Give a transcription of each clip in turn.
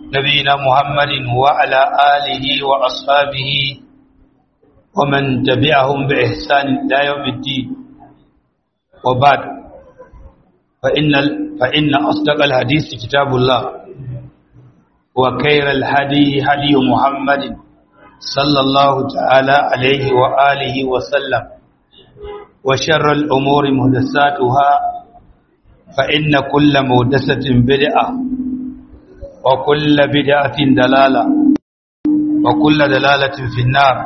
نبينا محمد وعلى آله وأصحابه ومن تبعهم بإحسان إلى يوم الدين وبعد فإن, فإن أصدق الحديث كتاب الله وخير الهدي هدي محمد صلى الله تعالى عليه وآله وسلم وشر الأمور مهدساتها فإن كل مهدسة بدعة وكل بدعة دلالة وكل دلالة في النار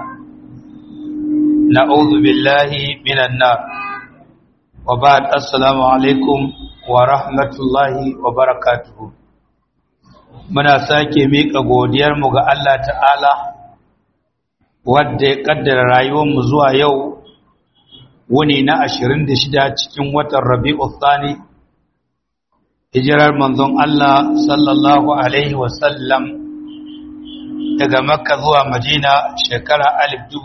نعوذ بالله من النار وبعد السلام عليكم ورحمة الله وبركاته muna sake miƙa godiyarmu ga Allah ta'ala wadda ya ƙaddara rayuwarmu zuwa yau wuni na 26 cikin watan rabi'u thani hijirar manzon Allah sallallahu alaihi wasallam daga makka zuwa madina shekara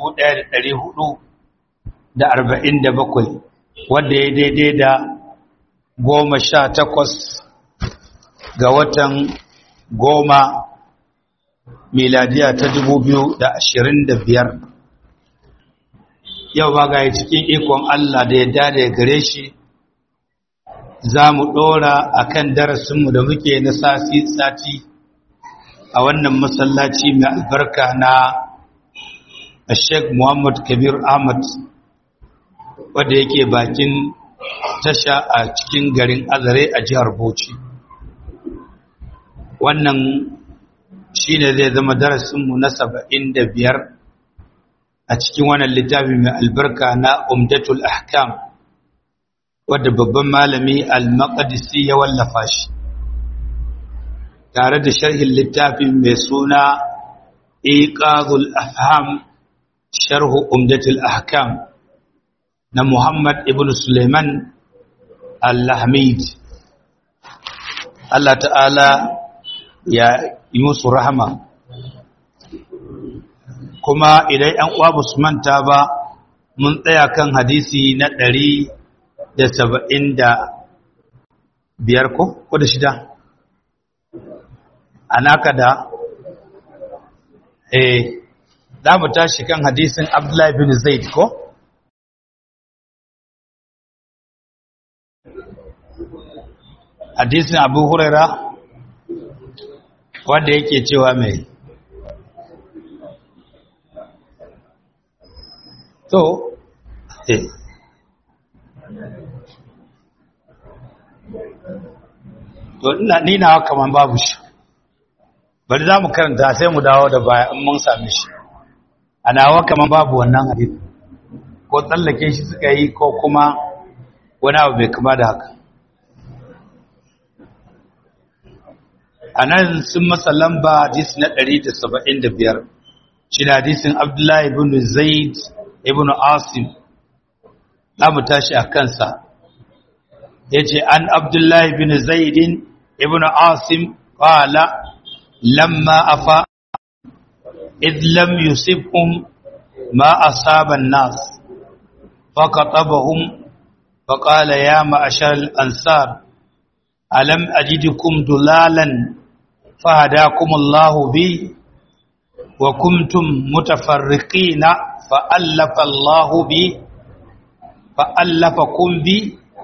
1447 wadda ya daidai da goma sha takwas ga watan goma miladiya ta dubu biyu da ashirin da biyar yau ba ga cikin ikon Allah da ya dada gare shi za mu ɗora a kan darasinmu da muke na sati a wannan masallaci mai albarka na Sheikh Muhammad Kabir Ahmad wadda yake bakin tasha a cikin garin Azare a jihar Bauchi. Wannan shi ne zai zama darasinmu na saba'in da biyar a cikin wannan littafi mai albarka na Umdatul Ahkam. wadda babban malami al-maqdisi ya wallafa shi tare da sharhin littafin mai suna iqazul afham sharhu umdatul ahkam na Muhammad ibn Suleiman al-Lahmid Allah ta'ala ya yi musu rahama kuma idan ‘yan uwa ba su manta ba mun tsaya kan hadisi na ɗari da saba'in da biyar ko ko da shida a naka da eh za mu tashi kan hadisin abdullahi bin zaid ko hadisin abu huraira wanda yake cewa mai to eh to ina ni nawa kaman babu shi bari za mu karanta sai mu dawo da baya in mun same shi a nawa kaman babu wannan hadisi ko tsallake shi suka yi ko kuma wani abu bai kama da haka a nan sun masa lamba hadisi na 175 shi na hadisin abdullahi ibn zaid ibn asim za mu tashi a kansa ya ce an abdullahi bin zaidin ibn asim ƙwala lamma afa idlam yusufun ma asaban nas فقطبهم فقال يا معشر الأنصار ألم أجدكم دلالا فهداكم الله بي وكنتم متفرقين فألف الله بي فألفكم بي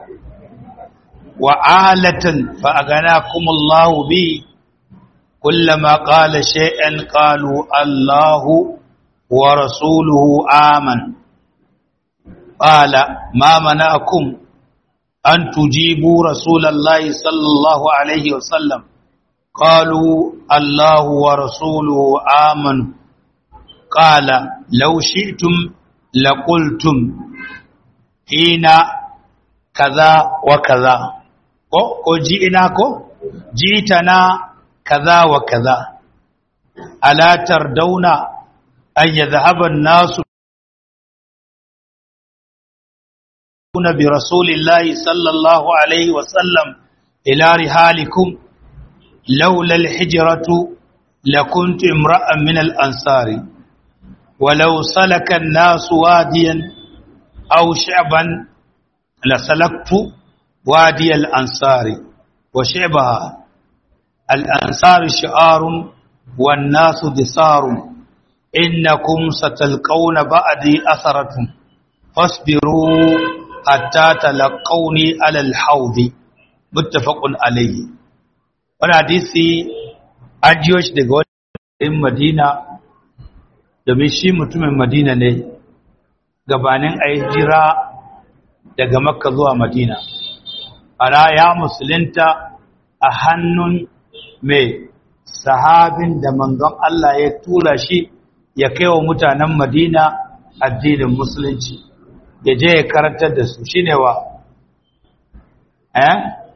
وعالة فأغناكم الله بي كلما قال شيئا قالوا الله ورسوله آمن قال ما منعكم أن تجيبوا رسول الله صلى الله عليه وسلم قالوا الله ورسوله آمن قال لو شئتم لقلتم حين كذا وكذا ko ji'ina ko jitana kaza wa kaza ala tardawna an yadhhaba an-nasu برسول الله صلى الله عليه وسلم إلى رحالكم لولا الحجرة لكنت امرأ من الأنصار ولو سلك الناس واديا أو شعبا لسلكت وادي الأنصار وشعبها al-ansar shi'arun wan nasu disarun innakum satalqawna ba'di asaratun fasbiru hatta talaqawni ala al-hawd muttafaqun alayhi wannan hadisi an jiyo shi daga wani Madina domin shi mutumin Madina ne gabanin a jira daga Makka zuwa Madina ana ya musulunta a hannun mai sahabin da manzon Allah ya tura shi ya kai wa mutanen Madina addinin musulunci ya je ya karantar da su shine wa eh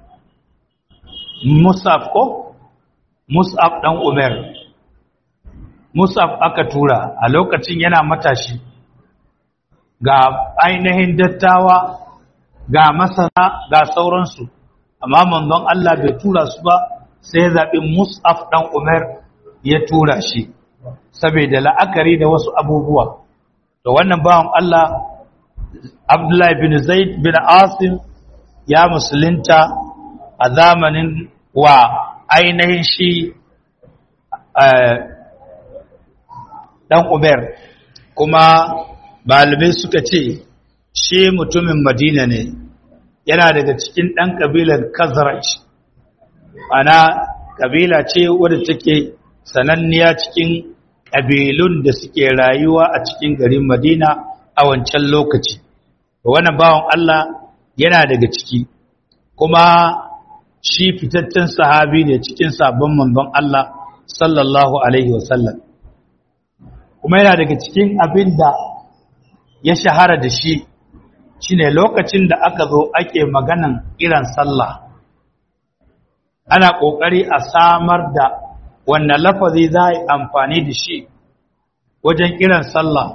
Mus'ab ko Mus'ab dan Umar Mus'ab aka tura a lokacin yana matashi ga ainihin dattawa ga masana ga sauransu amma manzon Allah bai tura su ba sai zaɓi Mus'ab dan Umar ya tura shi saboda la'akari da wasu abubuwa to wannan bawan Allah Abdullahi bin Zaid bin Asim ya musulunta a zamanin wa ainihin shi ɗan Uber kuma balibai suka ce shi mutumin Madina ne yana daga cikin ɗan ƙabilar Khazraj ana ƙabila ce wadda take sananniya cikin ƙabilun da suke rayuwa a cikin garin Madina a wancan lokaci wannan bawan Allah yana daga ciki kuma shi fitaccen sahabi ne cikin sabon manzon Allah sallallahu alaihi wasallam kuma yana daga cikin abin da ya shahara da shi shine lokacin da aka zo ake maganan irin sallah ana kokari a samar da wannan lafazi za a yi amfani da shi wajen kiran sallah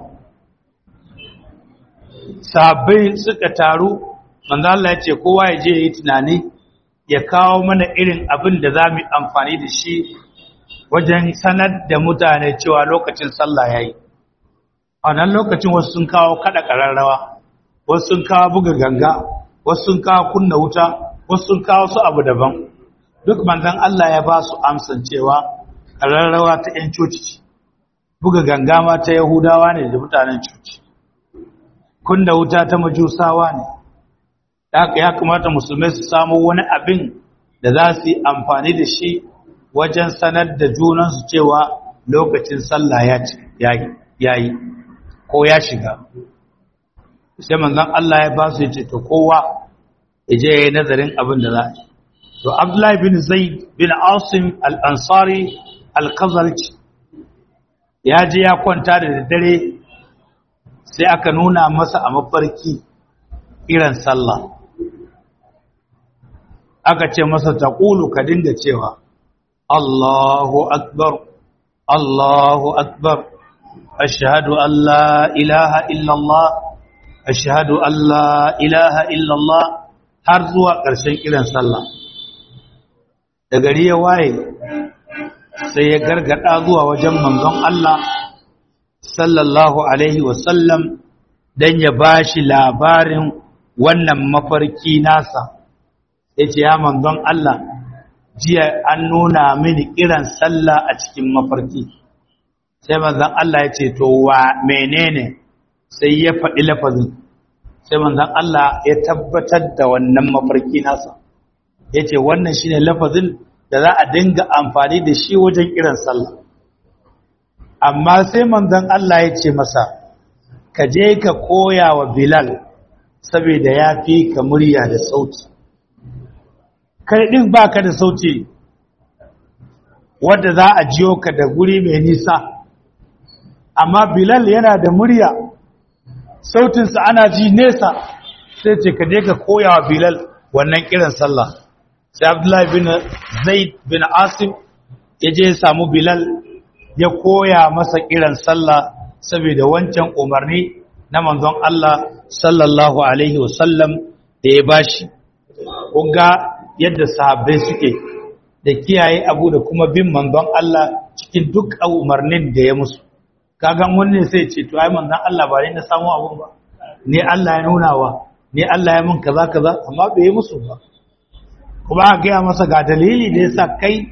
sahabbai suka taru manzo Allah ya ce kowa ya je yi tunani ya kawo mana irin abin da za mu amfani da shi wajen sanar da mutane cewa lokacin sallah ya yi a nan lokacin wasu sun kawo kada ƙararrawa wasu sun kawo buga ganga wasu sun kawo kunna wuta wasu sun kawo su abu daban duk manzon Allah ya ba su amsan cewa ƙararrawa ta 'yan coci buga ganga ma ta yahudawa ne da mutanen coci kunna wuta ta majusawa ne haka ya kamata musulmai su samu wani abin da za su yi amfani da shi wajen sanar da junansu cewa lokacin sallah ya yi ko ya shiga sai manzon Allah ya ba su yace to kowa ya je ya yi nazarin abin da za a yi to Abdullahi bin Zaid bin Asim al-Ansari al-Khazraj ya je ya kwanta da daddare sai aka nuna masa a mafarki irin sallah aka ce masa taqulu ka dinga cewa Allahu akbar Allahu akbar ashhadu an la ilaha illa Allah ashhadu an la ilaha illa Allah har zuwa ƙarshen kiran sallah da gari ya waye sai ya gargada zuwa wajen manzon Allah sallallahu alaihi wasallam dan ya bashi labarin wannan mafarki nasa yace ya manzon Allah jiya an nuna mini kiran sallah a cikin mafarki sai manzon Allah ya ce to wa menene sai ya faɗi lafazin sai manzon Allah ya tabbatar da wannan mafarki nasa ya ce wannan shine lafazin da za a dinga amfani da shi wajen kiran sallah amma sai manzon Allah ya ce masa ka je ka koya wa Bilal saboda ya fi ka murya da sauti kai din baka da sauti wanda za a jiyo ka da guri mai nisa amma Bilal yana da murya sautinsa ana ji nesa sai ce ka je ka koya wa Bilal wannan kiran sallah sai Abdullahi bin Zaid bin Asim ya je ya samu Bilal ya koya masa kiran sallah saboda wancan umarni na manzon Allah sallallahu alaihi wasallam da ya bashi kunga yadda sahabbai suke da kiyaye abu da kuma bin manzon Allah cikin duk umarnin da ya musu kagan wani sai ce to ai manzon Allah ba ne na samu abun ba ne Allah ya nuna wa ne Allah ya mun kaza kaza amma bai yi musu ba kuma a gaya masa ga dalili da yasa kai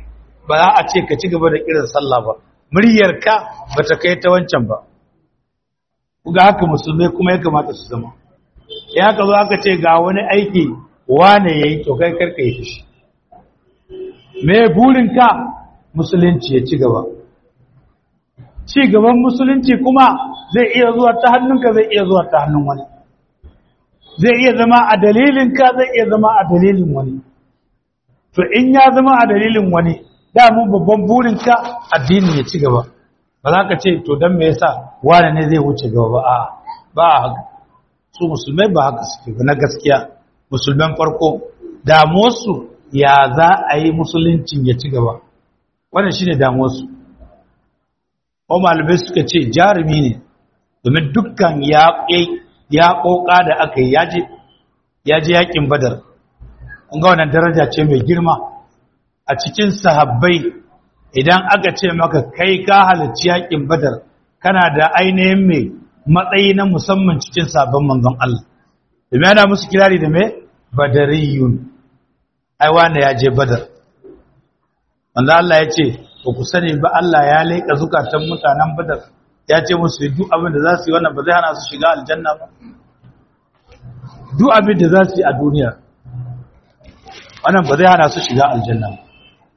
ba za a ce ka ci gaba da kiran sallah ba muryarka ba ta kai ta wancan ba ga haka musulmai kuma ya kamata su zama ya ka zo aka ce ga wani aiki wane ya yi to kai karka yi shi me burinka musulunci ya ci gaba ci gaban musulunci kuma zai iya zuwa ta hannunka zai iya zuwa ta hannun wani zai iya zama a dalilinka zai iya zama a dalilin wani to in ya zama a dalilin wani damu babban burinka addini ya ci gaba ba za ka ce to don me yasa wane ne zai wuce gaba ba a ba haka su musulmai ba haka suke ba na gaskiya musulman farko damuwarsu ya za a yi musuluncin ya ci gaba wannan shine damuwarsu ko malamai suka ce jarumi ne domin dukkan ya ƙoƙa da aka yi ya je yakin badar kun ga wannan daraja ce mai girma a cikin sahabbai idan aka ce maka kai ka halarci yakin badar kana da ainihin mai matsayi na musamman cikin sabon manzon Allah domin yana musu kirari da mai badariyun ai wanda ya je badar wanda Allah ya ce ba ku sani ba Allah ya leƙa zukatan mutanen badar ya ce musu duk abin da za su yi wannan ba zai hana su shiga aljanna ba duk abin da za su yi a duniya wannan ba zai hana su shiga aljanna ba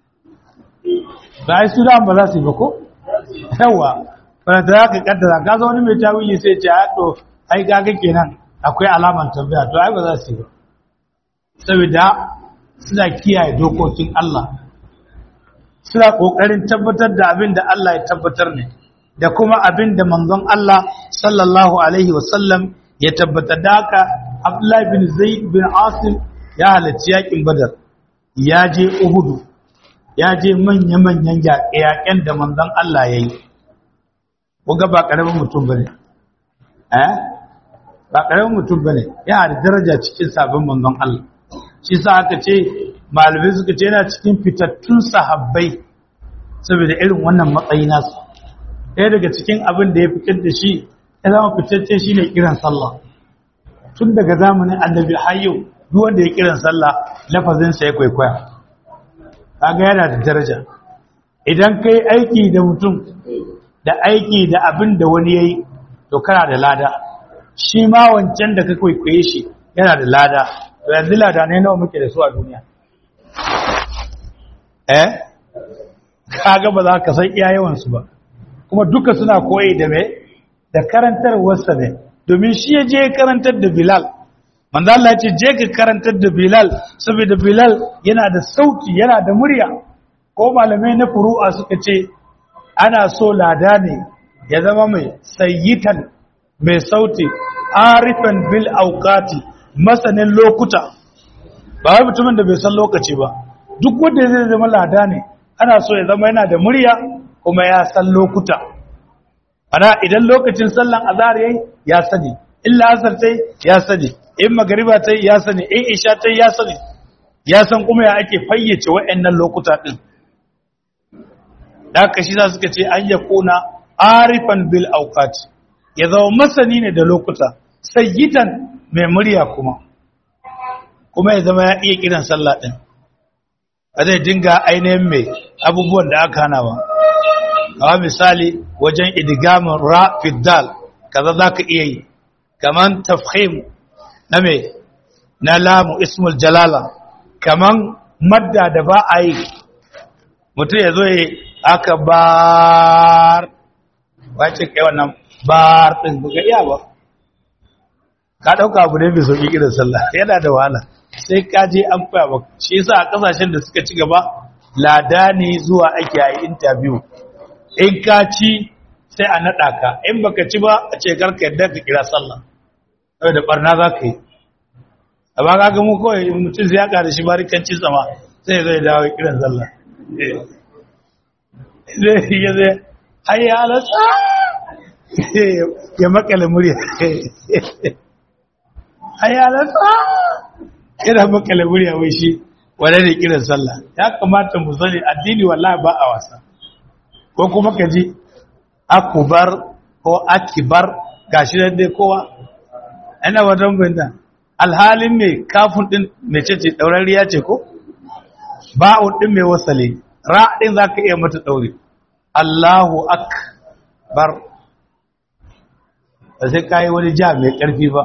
ba ai su da ba za su yi ba ko yawa ba da za ka kaddara ka zo wani mai tawili sai ce a to ai gaga kenan akwai alaman tambaya to ai ba za su yi ba saboda suna kiyaye dokokin Allah suna kokarin tabbatar da abin da Allah ya tabbatar ne da kuma abin da manzon Allah sallallahu alaihi wasallam ya tabbatar da haka Abdullahi bin Zaid bin Asim ya halarci yakin Badar ya je Uhudu ya je manya-manyan yaƙen da manzon Allah ya yi kuga ba ƙaramin mutum ba ne eh ba ƙaramin mutum ba ne yana da daraja cikin sabon manzon Allah shi sa aka ce malamai suka ce yana cikin fitattun sahabbai saboda irin wannan matsayi nasu ɗaya daga cikin abin da ya fitar da shi ya zama fitacce shi ne kiran sallah tun daga zamanin annabi har yau duk wanda ya kiran sallah lafazinsa ya kwaikwaya kaga yana da daraja idan kai aiki da mutum da aiki da abin da wani yayi to kana da lada shi ma wancan da ka kwaikwaye shi yana da lada to yanzu lada ne nawa muke da su a duniya eh kaga ba za ka san iya yawan su ba kuma duka suna koyi da me da karantarwarsa ne domin shi ya je karantar da Bilal manzo Allah ya ce je ka karantar da Bilal saboda Bilal yana da sauti yana da murya ko malamai na furu'a suka ce ana so lada ne ya zama mai sayyitan mai sauti arifan bil auqati masanin lokuta ba wai mutumin da bai san lokaci ba duk wanda zai zama lada ne ana so ya zama yana da murya kuma ya san lokuta ana idan lokacin sallan azhar yayi ya sani illa asar tai ya sani in magariba tai ya sani in isha tai ya sani ya san kuma ya ake fayyace waɗannan lokuta din da haka shi za suka ce an ya kuna arifan bil auqat ya zama masani ne da lokuta sayyidan mai murya kuma kuma ya zama ya iya kiran sallah din ba zai dinga ainihin mai abubuwan da aka hana ba kawo misali wajen idigamin ra fiddal kaza za ka iya yi kaman tafhim na mai na lamu ismul jalala kaman madda da ba a yi mutum ya zo ya aka bar wace kai wannan bar ɗin buga iya ba ka ɗauka abu ne mai sauƙi irin sallah yana da wahala sai ka je an faya ba shi yasa a ƙasashen da suka ci gaba lada ne zuwa ake a interview in ka ci sai a naɗa ka in baka ci ba a ce karka yadda ka kira sallah saboda barna za ka yi a ba ka mu kawai mutum zai yaka da shi barikanci sama sai zai dawo kiran sallah zai yi zai hayya alasa ya makale murya hayya alasa yana makale murya wai shi wane ne kiran sallah ya kamata mu sani addini wallahi ba a wasa ko kuma ka ji akubar ko akibar gashi nan dai kowa ana wajen binda alhalin mai kafin din mai ce ce ɗaurariya ce ko ba'un din mai wasale ra'adin za ka iya mata ɗaure Allahu akbar ba sai ka yi wani ja mai ƙarfi ba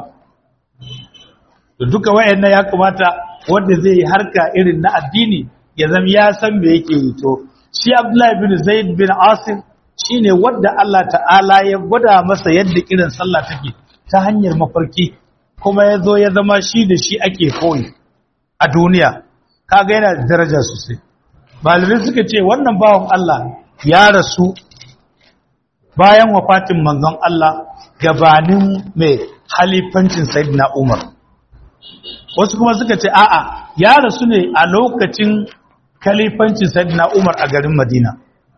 da duka wayannan ya kamata wanda zai yi harka irin na addini ya zama ya san me yake yi to shi Abdullahi bin Zaid bin Asim shine wanda Allah ta'ala ya gwada masa yadda irin sallah take ta hanyar mafarki kuma ya zo ya zama shi da shi ake koyi a duniya kaga yana da daraja sosai malamai suka ce wannan bawan Allah ya rasu bayan wafatin manzon Allah gabanin mai halifancin Sayyidina Umar wasu kuma suka ce a'a ya rasu ne a lokacin kalifancin Sayyidina Umar a garin Madina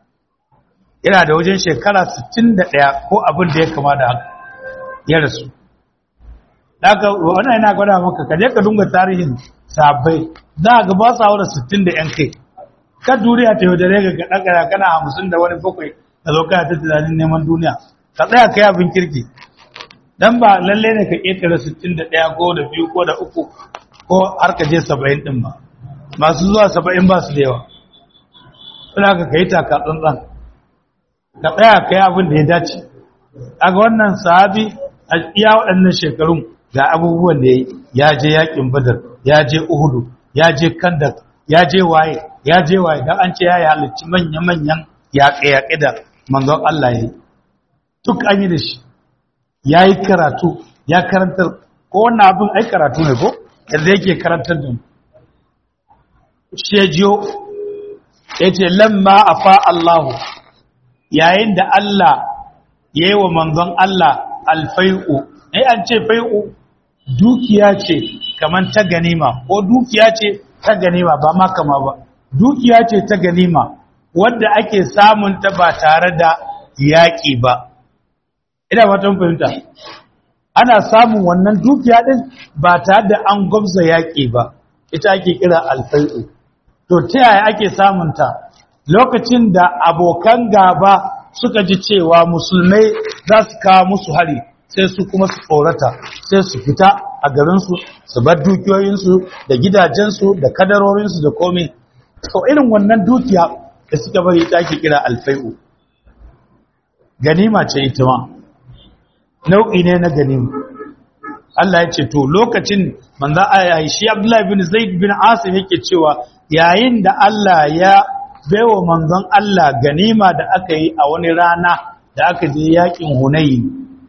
yana da wajen shekara 61 ko abin da ya kama da ya rasu daga wannan yana gwada maka ka je ka dunga tarihin sabai za ga ba sa wura 60 da yan kai ka duniya ta yaudare ga gaɗa kana hamsin da wani bakwai ka zo kana ta tunanin neman duniya ka tsaya ka yi abin kirki dan ba lalle ne ka ƙetare 61 ko da biyu ko da uku ko har ka je 70 din ba masu zuwa 70 ba su da yawa suna ka kai taka tsantsan ka tsaya ka yi abin da ya dace a ga wannan sahabi a iya waɗannan shekarun ga abubuwan da ya je yakin badar ya je uhudu ya je kandak ya je waye ya je waye dan an ce ya yi halicci manya-manyan yaƙe-yaƙe da manzon Allah ya yi duk an yi da shi ya yi karatu ya karanta ko wannan abin ai karatu ne ko yadda yake karantar da shejiyo ya ce lamma a fa Allahu yayin da Allah ya yi wa manzon Allah alfai'u ai an ce fai'u dukiya ce kamar ta ganima ko dukiya ce ta ganima ba ma kama ba dukiya ce ta ganima wadda ake samun ta ba tare da yaƙi ba ina fatan fahimta ana samun wannan dukiya din ba tare da an gwamza yaƙi ba ita ake kira alfai'u to ta yaya ake samun ta lokacin da abokan gaba suka ji cewa musulmai za su kawo musu hari sai su kuma su tsorata sai su fita a garinsu su bar dukiyoyinsu da gidajensu da kadarorinsu da komai to irin wannan dukiya da suka bari ita ake kira alfai'u ganima ce ita ma nau'i ne na ganima Allah ya ce to lokacin manzo ayi shi Abdullah bin Zaid bin Asim yake cewa yayin da Allah ya baiwa manzon Allah ganima da aka yi a wani rana da aka je yakin Hunayn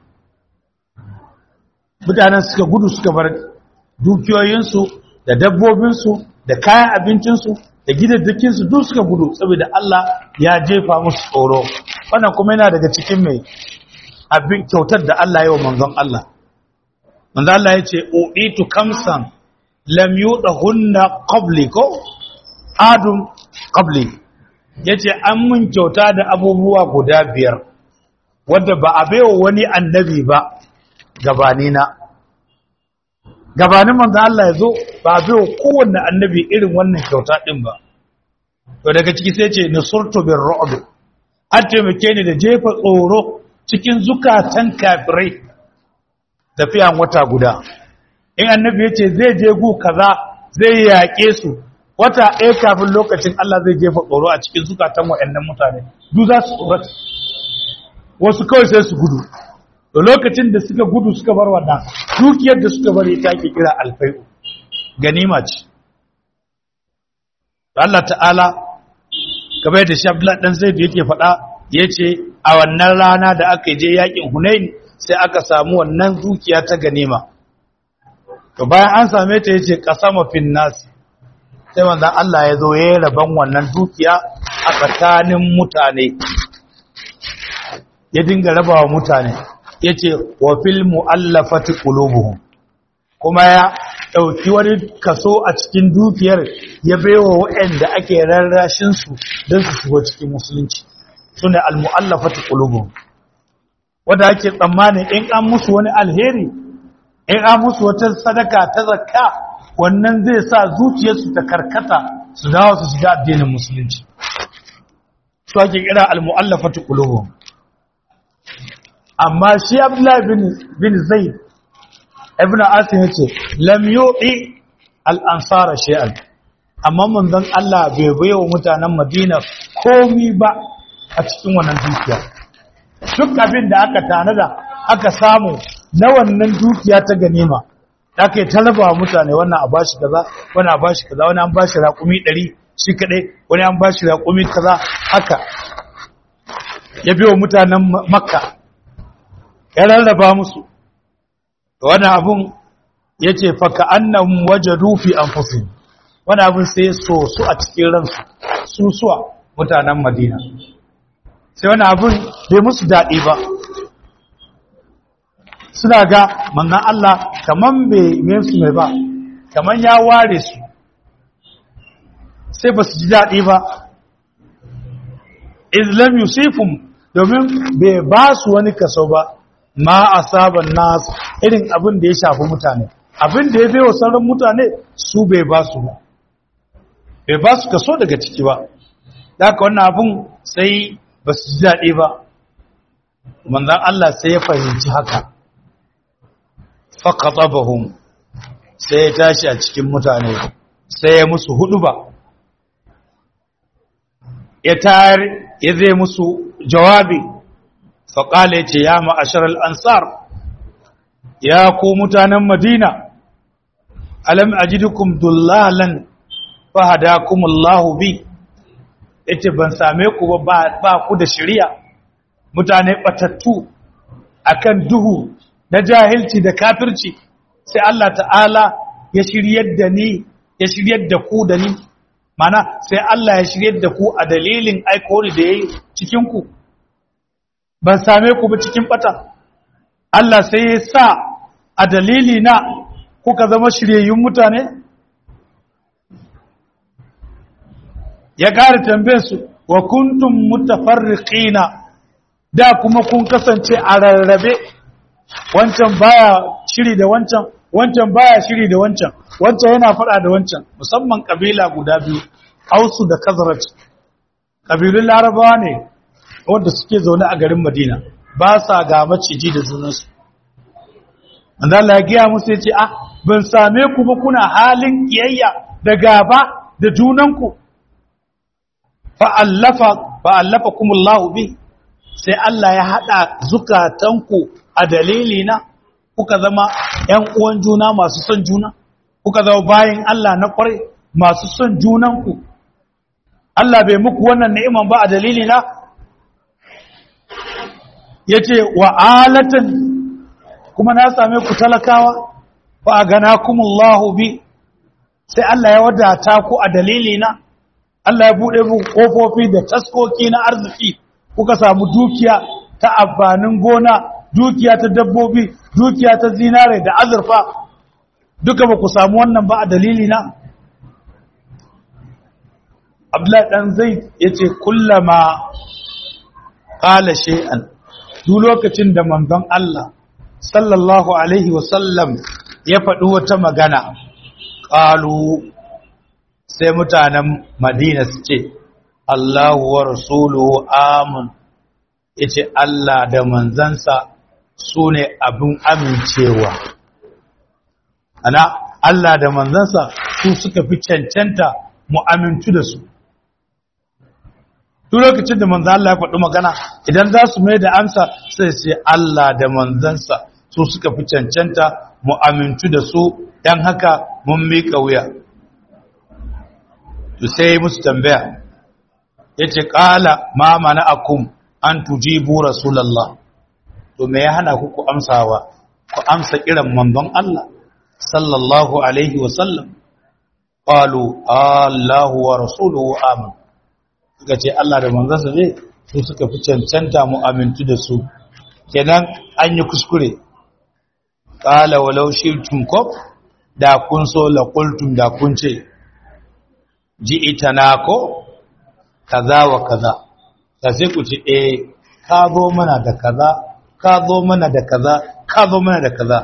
mutanen suka gudu suka bar dukiyoyinsu da dabbobinsu da kayan abincinsu da gidaddakinsu duk suka gudu saboda Allah ya jefa musu tsoro wannan kuma yana daga cikin mai abin kyautar da Allah ya wa manzon Allah manzon Allah ya ce uditu kamsan lam yudahunna qabli ko adum qabli yace an mun kyauta da abubuwa guda biyar wanda ba a baiwa wani annabi ba gabanina gabanin manzon Allah ya zo ba a baiwa kowanne annabi irin wannan kyauta din ba to daga ciki sai ce nusurtu bir ru'b an taimake ni da jefa tsoro cikin zukatan kafirai tafiyan wata guda in annabi ya ce zai je gu kaza zai yaƙe su wata ɗaya kafin lokacin Allah zai jefa tsoro a cikin zukatan waɗannan mutane duk za su tsorata wasu kawai sai su gudu da lokacin da suka gudu suka bar wannan dukiyar da suka bari ta ke kira alfai'u ganima ce Allah ta'ala kamar da shi Abdullah dan Zaid yake faɗa yace a wannan rana da aka je yakin Hunain sai aka samu wannan dukiya ta ganima to bayan an same ta yace qasama fin nas sai manzon Allah ya zo yayin raban wannan dukiya a tsakanin mutane ya dinga rabawa mutane yace wa fil muallafati qulubuhum kuma ya ɗauki wani kaso a cikin dukiyar ya baiwa waɗanda ake rarrashin su don su shigo cikin musulunci sune al-mu'allafatu qulubuhum wanda ake tsammanin in an musu wani alheri in an musu wata sadaka ta zakka wannan zai sa zuciyarsu ta karkata su dawo su shiga addinin musulunci su ake kira al-mu'allafatu qulubuhum amma shi Abdullah bin bin Zaid ibn Asim yace lam yu'i al-ansara shay'an amma manzon Allah bai baiwa mutanen Madina komi ba a cikin wannan dukiya duk abin da aka tanada aka samu na wannan dukiya ta ganima aka yi talaba mutane wannan a bashi kaza wani a bashi kaza wani an bashi raƙumi ɗari shi kaɗai wani an bashi raƙumi kaza haka ya biyo mutanen makka ya rarraba musu wani abun ya ce faka annan waje rufi an fusi wani abun sai so su a cikin ransu su suwa mutanen madina sai wani abun bai musu daɗi ba suna ga manzan Allah kaman bai su mai ba kaman ya ware su sai ba su ji daɗi ba islam yusufun domin bai ba su wani kaso ba ma a sabon nasu irin abin da ya shafi mutane abin da ya wa sauran mutane su bai ba su ba bai ba su kaso daga ciki ba daga wannan abin sai ba su ji daɗi ba manzan Allah sai ya fahimci haka faƙaɗabahun sai ya tashi a cikin mutane sai ya musu hudu ba ya tayar ya zai musu jawabi faƙala ya ce ya ma'asharar ansar ya ku mutanen madina alam ajidukum dullalan fahadakumullahu bi yace ban same ku ba ba ku da shari'a mutane batattu akan duhu na jahilci da kafirci sai Allah ta'ala ya shiryar da ni ya shiryar da ku da ni mana sai Allah ya shiryar da ku a dalilin aikori da yayi cikin ku ban same ku ba cikin bata Allah sai ya sa a dalili na kuka zama shiryayyun mutane ya ƙara tambaye su wa kuntum mutafarriqina da kuma kun kasance a rarrabe wancan baya shiri da wancan wancan baya shiri da wancan wancan yana fada da wancan musamman kabila guda biyu Ausu da Khazraj kabilun Larabawa ne wanda suke zaune a garin Madina ba sa ga maciji da junansu manzo Allah ya giya musu yace ah ban same ku ba kuna halin kiyayya da gaba da junanku fa allafa fa allafakumullahu bi sai Allah ya hada zukatanku a dalili na kuka zama ‘yan uwan juna masu son juna, kuka zama bayan Allah na kwarai masu son junanku. Allah bai muku wannan ni'iman ba a dalili na? Ya ce, wa'alatan kuma na same ku talakawa, ba a gana kumullahu bi, sai Allah ya wadata ku a dalili na, Allah ya buɗe muku ƙofofi da taskoki na arziki, kuka samu dukiya ta amfanin gona dukiya ta dabbobi dukiya ta zinare da azurfa duka ba ku samu wannan ba a dalili na abdullahi dan zai yace kullama qala shay'an duk lokacin da manzon Allah sallallahu alaihi wasallam ya faɗi wata magana qalu sai mutanen Madina su ce Allahu wa rasuluhu amun yace Allah da manzansa su ne abin amincewa ana Allah da manzansa su suka fi cancanta mu amintu da su duk lokacin da manzan Allah ya faɗi magana idan za su mai da amsa sai sai Allah da manzansa su suka fi cancanta mu amintu da su dan haka mun miƙa wuya to sai musu tambaya yace qala ma mana akum an tujibu rasulullah to me ya hana ku ku amsawa ku amsa kiran manzon Allah sallallahu alaihi wa sallam qalu Allahu wa rasuluhu amin suka ce Allah da manzansa ne su suka fi cancanta mu amintu da su kenan an yi kuskure qala walau shirtum ko da kun so la qultum da kun ce ji'itana ko kaza wa kaza sai ku ce eh ka zo mana da kaza ka zo mana da kaza ka zo mana da kaza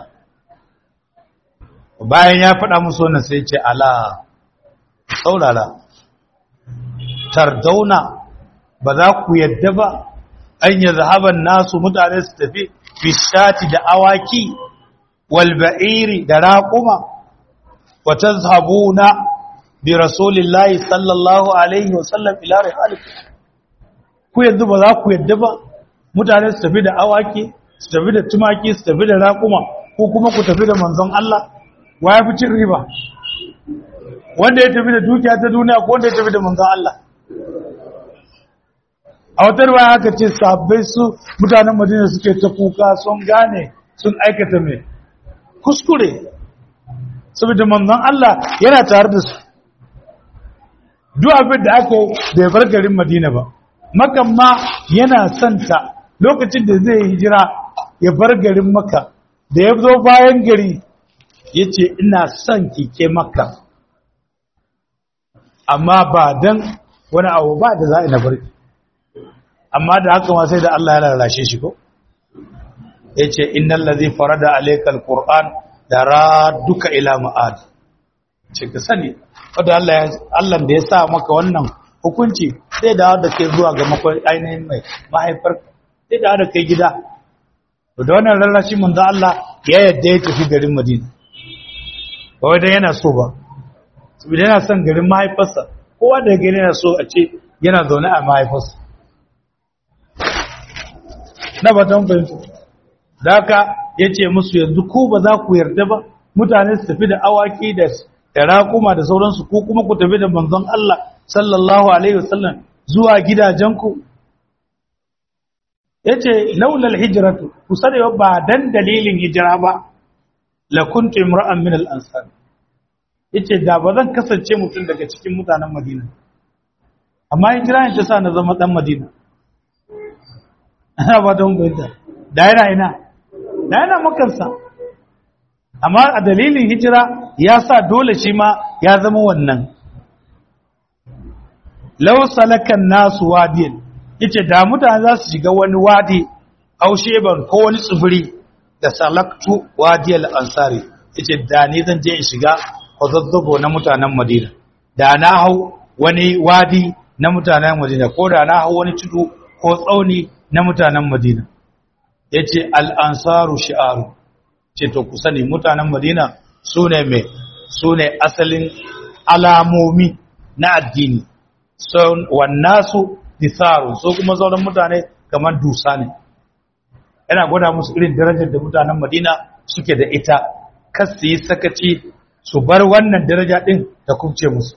bayan ya faɗa musu wannan sai ce ala saurara tardauna ba za ku yadda ba an yi zahaban nasu mutane su tafi fishati da awaki walba'iri da raƙuma wata zabuna bi rasulillahi sallallahu alaihi wasallam ila rihalikum ku yanzu ba za ku yadda ba mutane su tafi da awaki su tafi da tumaki su tafi da raƙuma ko kuma ku tafi da manzon Allah wa ya fi cin riba wanda ya tafi da dukiya ta duniya ko wanda ya tafi da manzon Allah a wata ruwa haka ce sabbai su mutanen madina suke ta kuka sun gane sun aikata mai kuskure saboda manzon Allah yana tare da su duk abin da aka bai bar garin madina ba makan ma yana santa lokacin da zai hijira ya bar garin maka da ya zo bayan gari ya ce ina son kike maka amma ba don wani abu ba da za a na barki amma da haka ma sai da Allah ya lalace shi ko ya ce innan lazi farada alaikal ƙur'an da duka ila ma'ad ce ka sani wadda Allah da ya sa maka wannan hukunci sai da wadda ke zuwa ga makwai ainihin mai mahaifar sai da wadda kai gida da wannan rarrashi mun da Allah ya yadda ya tafi garin Madina ba wadda yana so ba saboda yana son garin mahaifarsa kowa da gani yana so a ce yana zaune a mahaifarsa na ba ta fahimta da haka ya ce musu yanzu ku ba za ku yarda ba mutane su tafi da awaki da da raƙuma da sauransu ko kuma ku tafi da manzon Allah sallallahu alaihi wasallam zuwa gidajenku yace laulal hijratu ku sarewa ba dan dalilin hijira ba la kuntu imra'an min al-ansar yace da ba zan kasance mutum daga cikin mutanen Madina amma hijira ne ta sa na zama dan Madina ana ba don bayyana da yana ina da yana makansa amma a dalilin hijira ya sa dole shi ma ya zama wannan law salakan nasu wadiyan yace da mutane za su shiga wani wadi ausheban ko wani tsibiri da salaktu wadiyal ansari yace da ni zan je in shiga kwazazzabo na mutanen madina da na hau wani wadi na mutanen madina ko da na hau wani tudu ko tsauni na mutanen madina yace al ansaru shi'aru ce to ku sani mutanen madina su ne mai su ne asalin alamomi na addini wannasu disaru so kuma sauran mutane kamar dusa ne yana gwada musu irin darajar da mutanen madina suke da ita kas su yi sakaci su bar wannan daraja din da kubce musu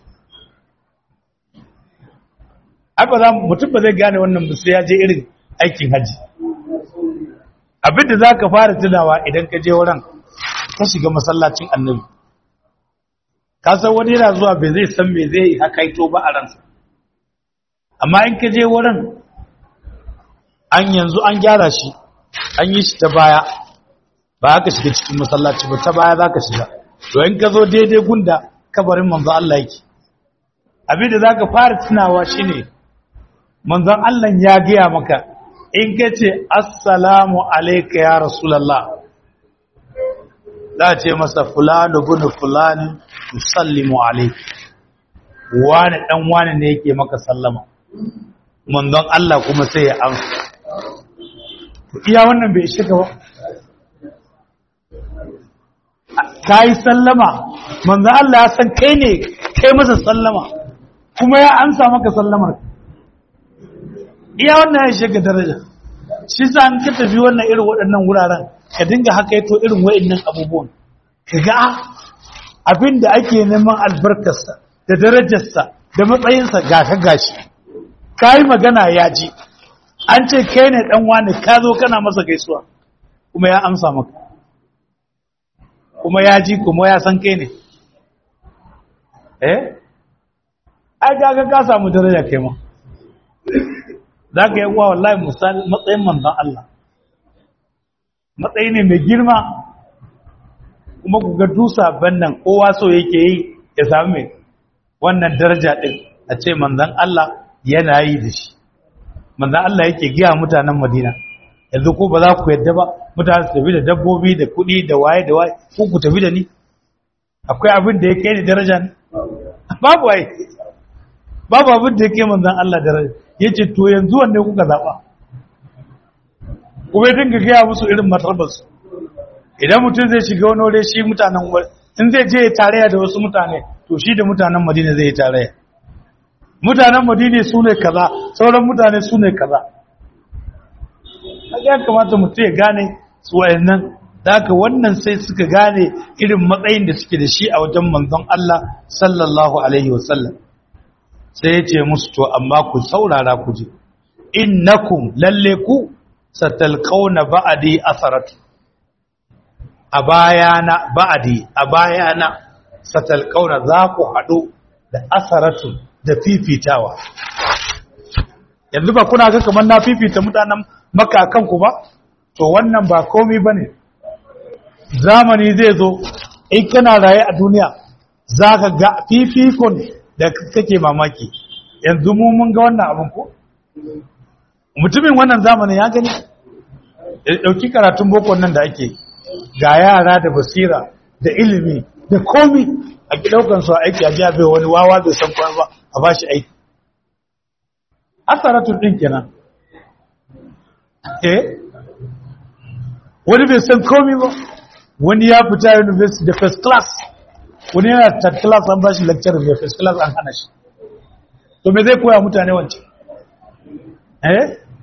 ba za mutum ba zai gane wannan sai ya je irin aikin haji abinda za ka fara tunawa idan ka je wurin ka shiga masallacin annabi ka san wani yana zuwa bai zai san me zai hakaito ba a ransa amma in ka je wurin an yanzu an gyara shi an yi shi ta baya ba ka shiga cikin masallaci ba ta baya za ka shiga to in ka zo daidai gunda kabarin manzo Allah yake abinda za ka fara tunawa shine manzon Allah ya gaya maka in ka ce assalamu alaika ya rasulallah za ce masa fulani bunu fulani musallimu alaika wani dan wani ne yake maka sallama manzon Allah kuma sai ya amsa iya wannan bai shiga ba kai sallama manzon Allah ya san kai ne kai masa sallama kuma ya amsa maka sallamar iya wannan ya shiga daraja shi sa an ka tafi wannan irin waɗannan wuraren ka dinga haka yato irin wa'annan abubuwan ka ga abin da ake neman albarkarsa da darajarsa da matsayinsa ga ka gashi ka yi magana ya ji an ce kai ne ɗan wani ka zo kana masa gaisuwa kuma ya amsa maka kuma ya ji kuma ya san kai ne eh ai ga ka samu daraja kai ma za ka yi wa wallahi matsayin manzan Allah matsayi ne mai girma kuma ku ga dusa bannan kowa so yake yi ya sami mai wannan daraja ɗin a ce manzan Allah yana yi da shi manzan Allah yake giya mutanen madina yanzu ko ba za ku yadda ba mutane su tafi da dabbobi da kuɗi da waye da waye ko ku tafi da ni akwai abin da ya kai ni daraja ne babu waye babu abin da ya kai manzan Allah daraja ya ce to yanzu wanne kuka zaɓa kuma dinga gaya musu irin matarbarsu idan mutum zai shiga wani wuri shi mutanen wuri in zai je tarayya da wasu mutane to shi da mutanen madina zai yi tarayya mutanen madina su ne kaza sauran mutane su ne kaza ya kamata mutum ya gane su wayannan da haka wannan sai suka gane irin matsayin da suke da shi a wajen manzon Allah sallallahu alaihi wasallam sai ya ce musu to amma ku saurara ku ji innakum lalle ku satalqauna ba'di asaratu a bayana ba'di a bayana satalqauna za ku hadu da asaratu da fifitawa yanzu ba kuna ga kamar na fifita mutanen makakan ku ba to wannan ba komai bane zamani zai zo in kana raye a duniya zaka ga fifikon da kake mamaki yanzu mu mun ga wannan abin ko mutumin wannan zamanin ya gani dauki karatun boko nan da ake ga yara da basira da ilimi da komi a ki daukan su aiki a jiya bai wani wawa bai san kwan ba a bashi aiki asaratun din kenan eh wani bai san komi ba wani ya fita university da first class wani yana third class an bashi lecture mai first class an hana shi to me zai koya mutane wancan eh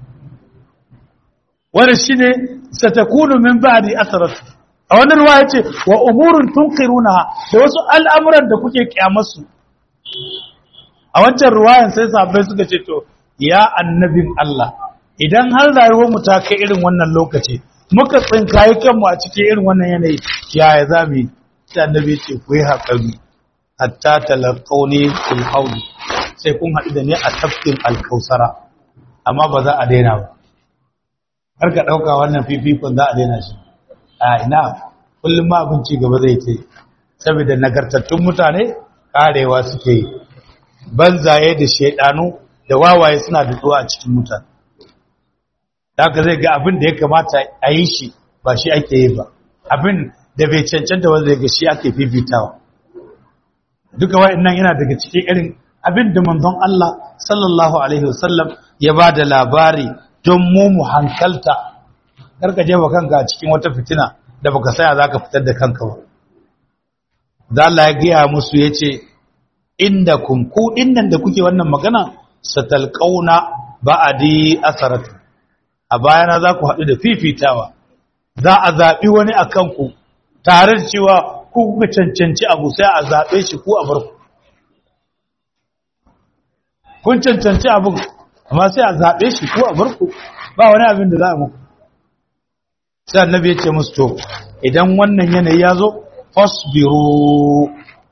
wani shine satakunu min ba'di asrat a wannan ruwa yace wa umurun tunqiruna da wasu al'amuran da kuke kiyamarsu a wancan ruwayan sai sahabbai suka ce to ya annabin Allah idan har rayuwar mu ta kai irin wannan lokaci muka tsinkayi kanmu a cikin irin wannan yanayi yaya zamu yi sai annabi ce ku yi haƙari hatta talaqawni fil hawd sai kun haɗu da ni a tafkin alkausara amma ba za a daina ba har ka ɗauka wannan fifikon za a daina shi a ina kullum ma abin ci gaba zai ce saboda nagartattun mutane karewa suke yi banzaye da shaidanu da wawaye suna dutuwa a cikin mutane da ka zai ga abin da ya kamata a yi shi ba shi ake yi ba abin da bai cancanta wanda zai ga shi ake fifitawa duka wa'annan yana daga cikin irin abin da manzon Allah sallallahu alaihi wasallam ya ba da labari don mu mu hankalta karka je wa kanka a cikin wata fitina da baka saya zaka fitar da kanka ba da Allah ya gaya musu yace indakum ku dinnan da kuke wannan magana satalqauna ba'adi asaratu a bayana za ku haɗu da fifitawa za a zaɓi wani a kanku tare da cewa ku kuka cancanci abu sai a zaɓe shi ku a barku kun cancanci abin amma sai a zaɓe shi ko a barku ba wani abin da za a muku sai annabi ya ce musu to idan wannan yanayi ya zo fasbiru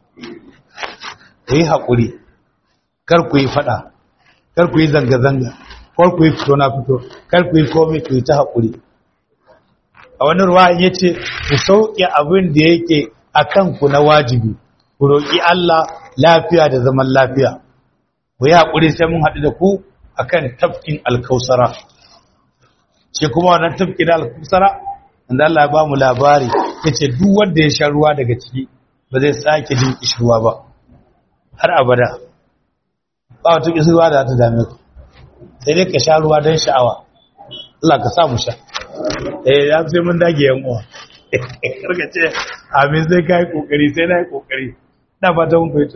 ku yi haƙuri kar ku yi faɗa kar ku yi zanga-zanga kar ku yi fito na fito kar ku yi komai ku yi ta haƙuri a wani ruwa ya ce ku sauƙi abin da yake a kanku na wajibi ku roƙi Allah lafiya da zaman lafiya ku yi haƙuri sai mun haɗu da ku akan tafkin alkausara ce kuma wannan tafkin alkausara inda Allah ya ba mu labari yace duk wanda ya sha ruwa daga ciki ba zai sake jin kishirwa ba har abada ba wata kishirwa da ta dame ku sai dai ka sha ruwa don sha'awa Allah ka sa mu sha eh ya sai mun dage yan uwa karka ce amin sai kai kokari sai na yi kokari na fata mun fahimta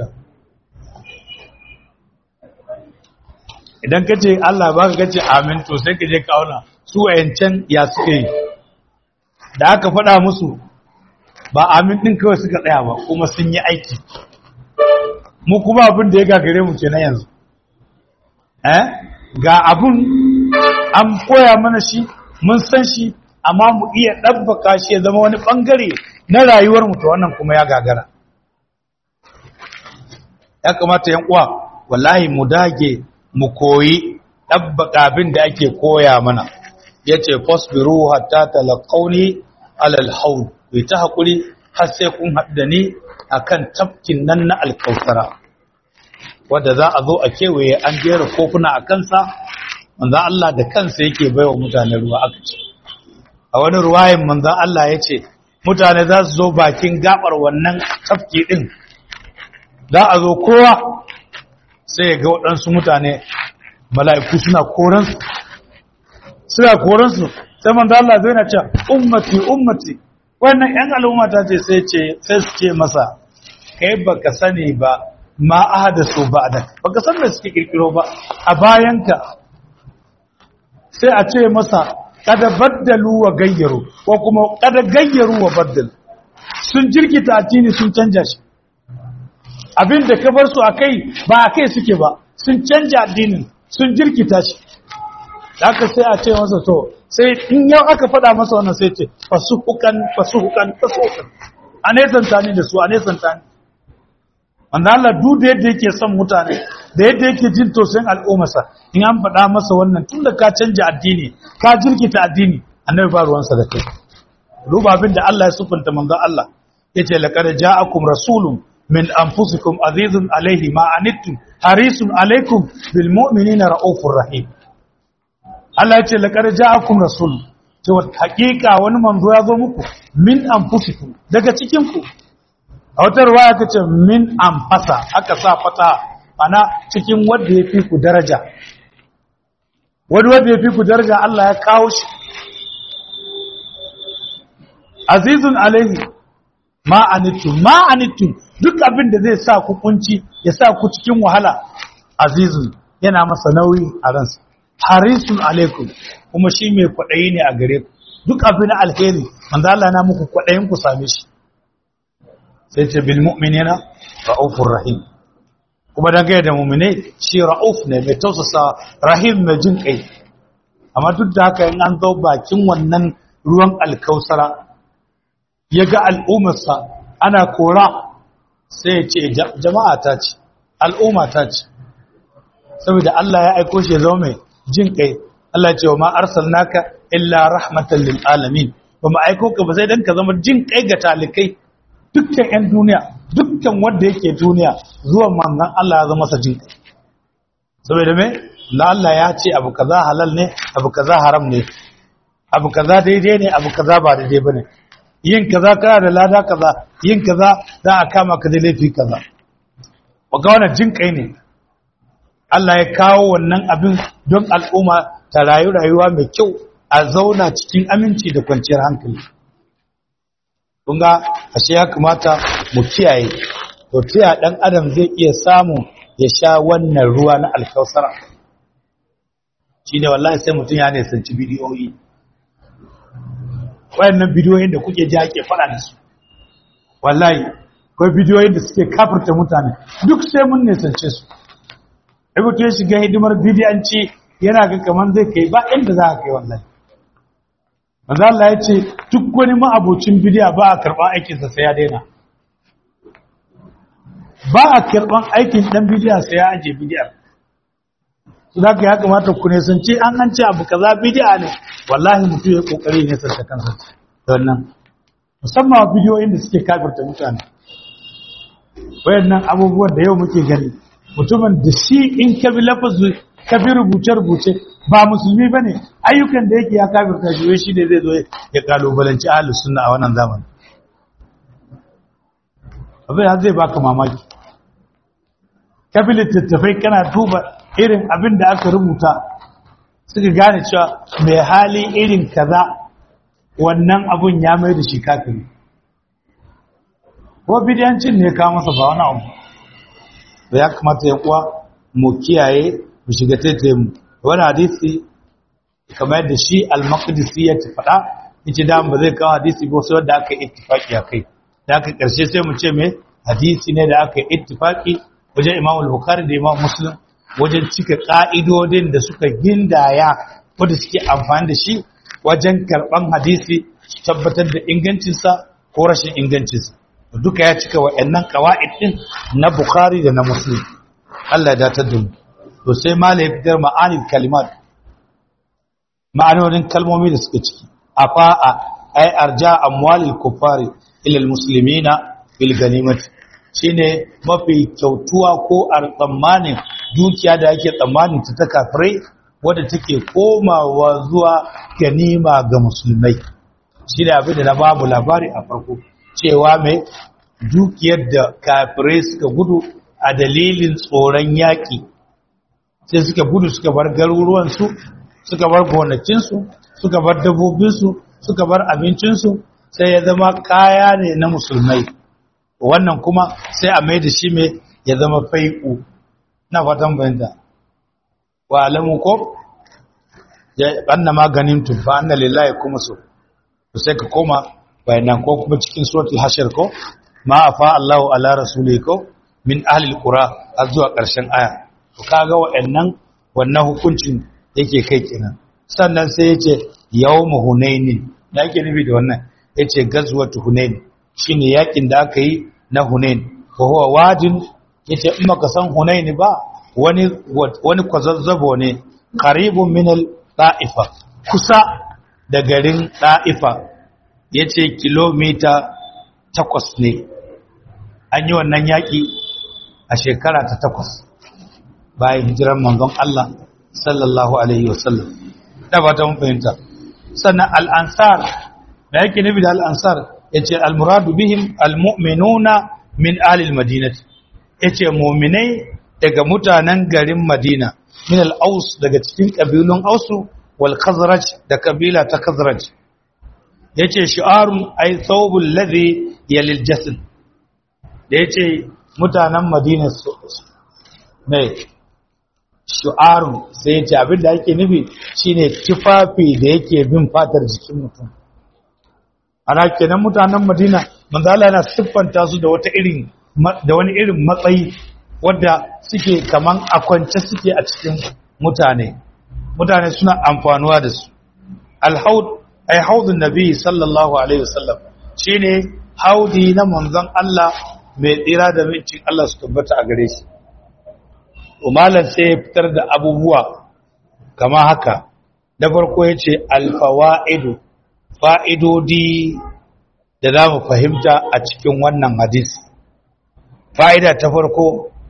idan ka ce Allah ba ka ce amin to sai ka je ka auna su wayancan ya suke yi da aka faɗa musu ba amin ɗin kawai suka tsaya ba kuma sun yi aiki mu kuma abin da ya gagare mu ke na yanzu eh ga abin an koya mana shi mun san shi amma mu iya ɗabbaka shi ya zama wani ɓangare na rayuwar mu to wannan kuma ya gagara ya kamata yan uwa wallahi mu dage mu koyi ɗabbaka abin da ake koya mana ya ce fasbiru hatta talaqauni alal haud bai ta haƙuri har sai kun haɗu da ni akan tafkin nan na alkausara wadda za a zo a kewaye an jera kofuna a kansa manzan Allah da kansa yake baiwa mutane ruwa aka ce a wani ruwayin manzan Allah ya ce mutane za su zo bakin gabar wannan tafki ɗin za a zo kowa sai ga waɗansu mutane mala'iku suna koransu suna koransu sai manzan Allah zai na ce ummati ummati wannan ‘yan al'ummata ce sai su ce masa kai baka sani ba ma ahadasu ba'da baka san me suke kirkiro ba a bayanka sai a ce masa kada baddalu wa gayyaru ko kuma kada gayyaru wa baddal sun jirkita addini sun canja shi abinda ka bar su akai ba akai suke ba sun canja addinin sun jirkita shi haka sai a ce masa to sai in yau aka faɗa masa wannan sai ce fasuhukan fasuhukan fasuhukan a nesanta ni da su a nesanta ni wanda Allah duk da yadda yake son mutane da yadda yake jin tausayin al'ummarsa in an faɗa masa wannan tun da ka canja addini ka jirkita addini annabi ba ruwansa da kai duba abin da Allah ya sufunta manzon Allah yace laqad ja'akum rasulun min anfusikum azizun alaihi ma anittum harisun alaikum bil mu'minina raufur rahim Allah yace laqad ja'akum rasul cewa hakika wani manzo ya zo muku min anfusikum daga cikin ku a wata ruwaya ta ce min amfasa aka sa fata ana cikin wanda ya fi ku daraja wani wanda ya fi ku daraja Allah ya kawo shi azizun alaihi ma anittum ma anittum duk abin da zai sa ku kunci ya sa ku cikin wahala azizun yana masa nauyi a ransa harisun alaikum kuma shi mai kwaɗayi ne a gare ku duk abin alheri manzo Allah na muku kwaɗayin ku same shi sai ce bil mu'minina ra'ufur rahim kuma dan gaya da mu'mine shi ra'uf ne mai tausasa rahim mai jin kai amma duk da haka in an zo bakin wannan ruwan alkausara ya ga al'ummarsa ana kora sai ya ce jama'a ta ce al'umma ta ce saboda Allah ya aiko shi ya zama mai jin kai Allah ya ce wa ma arsalnaka illa rahmatan lil alamin ba mu aiko ka ba sai dan ka zama jin kai ga talikai dukkan 'yan duniya dukkan wanda yake duniya zuwan manzan Allah ya zama sa jin kai saboda me Allah ya ce abu kaza halal ne abu kaza haram ne abu kaza daidai ne abu kaza ba daidai bane yin kaza kana da lada kaza yin kaza za a kama ka da laifi kaza ga wannan jin kai ne Allah ya kawo wannan abin don al'umma ta rayu rayuwa mai kyau a zauna cikin aminci da kwanciyar hankali kunga ashe ya kamata mu kiyaye to tiya dan adam zai iya samu ya sha wannan ruwa na alkausara shine wallahi sai mutun ya ne sanci bidiyoyi wayannan bidiyoyin da kuke ji ake fara da su wallahi akwai bidiyoyin da suke kafirta mutane duk sai mun ne sance su ibutu ya shiga hidimar bidiyanci yana ga kaman zai kai ba inda za ka kai wallahi manzo Allah ya ce duk wani ma'abocin bidiya ba a karɓar aikinsa sai ya daina ba a karɓar aikin ɗan bidiya sai ya aje bidiyar su da ya kamata ku ne sun ce an an ce abu kaza bidiya ne wallahi mutum ya kokari ne sarta kansa wannan musamman bidiyoyin da suke kafirta mutane wayannan abubuwan da yau muke gani mutumin da shi in ka bi lafazu ka bi rubuce-rubuce ba musulmi ba ne ayyukan da yake ya kafirta shi shi ne zai zo ya kalubalanci ahalus sunna a wannan zamani abin har zai baka mamaki ka bi littattafai kana duba irin abin da aka rubuta suka gane cewa mai hali irin kaza wannan abun ya mai da shi kafiri ko bidiyancin ne ka masa ba wani abu da ya kamata yan uwa mu kiyaye mu shiga taitaye mu wani hadisi kamar yadda shi al-maqdisi ya ci faɗa yace da ba zai kawo hadisi ba sai wanda aka ittifaki a kai da aka karshe sai mu ce me hadisi ne da aka ittifaki wajen Imam al-Bukhari da Imam Muslim wajen cika ka'idodin da suka gindaya wanda suke amfani da shi wajen karban hadisi su tabbatar da ingancinsa ko rashin ingancinsa duka ya cika wa'annan qawaid din na Bukhari da na Muslim Allah ya datar da mu to sai mala ya fitar ma'anin kalimat ma'anonin kalmomi da suka ciki afa'a ay arja amwalil kuffari ila almuslimina bil ganimat shine mafi kyautuwa ko tsammanin dukiya da ake tsammanin ta ta kafirai wadda take komawa zuwa ganima ga musulmai shi da abin da na babu labari a farko cewa mai dukiyar da kafirai suka gudu a dalilin tsoron yaƙi sai suka gudu suka bar garuruwansu suka bar gonakinsu suka bar dabbobinsu suka bar abincinsu sai ya zama kaya ne na musulmai wannan kuma sai a mai da shi mai ya zama fai'u na fatan bayanta wa alamu ko ya anna maganin tufa anna lillahi kuma so to sai ka koma bayanan ko kuma cikin suratul hashir ko ma afa Allahu ala rasuli ko min ahli alqura har zuwa ƙarshen aya to kaga wa'annan wannan hukuncin yake kai kenan sannan sai yace yawmu hunainin yake nufi da wannan yace gazwatu hunain shine yakin da aka yi na hunain ko huwa wajin yace in baka san hunain ba wani wani kwazazzabo ne qaribun min al-da'ifa kusa da garin da'ifa yace kilomita takwas ne an yi wannan yaki a shekara ta takwas bayan hijiran manzon Allah sallallahu alaihi wasallam da ba ta mun fahimta sannan al-ansar da yake nufi da al-ansar yace al-muradu bihim al-mu'minuna min ahli al-madinati yace mu'minai daga mutanen garin Madina min al-aus daga cikin kabilun ausu wal khazraj da kabila ta khazraj yace shi'arun ay thawbul ladhi yalil jasad da yace mutanen Madina mai shu'arun sai yace abin da yake nufi shine tufafi da yake bin fatar jikin mutum ana kenan mutanen Madina manzo Allah yana siffanta su da wata irin da wani irin matsayi wadda suke kaman a kwance suke a cikin mutane mutane suna amfanuwa da su alhaud ay haudun nabi sallallahu alaihi wasallam shine haudi na manzon Allah mai tsira da mincin Allah su tabbata a gare shi umalan sai ya fitar da abubuwa kama haka da farko yace alfawaidu fa'idodi da za mu fahimta a cikin wannan hadisi fa'ida ta farko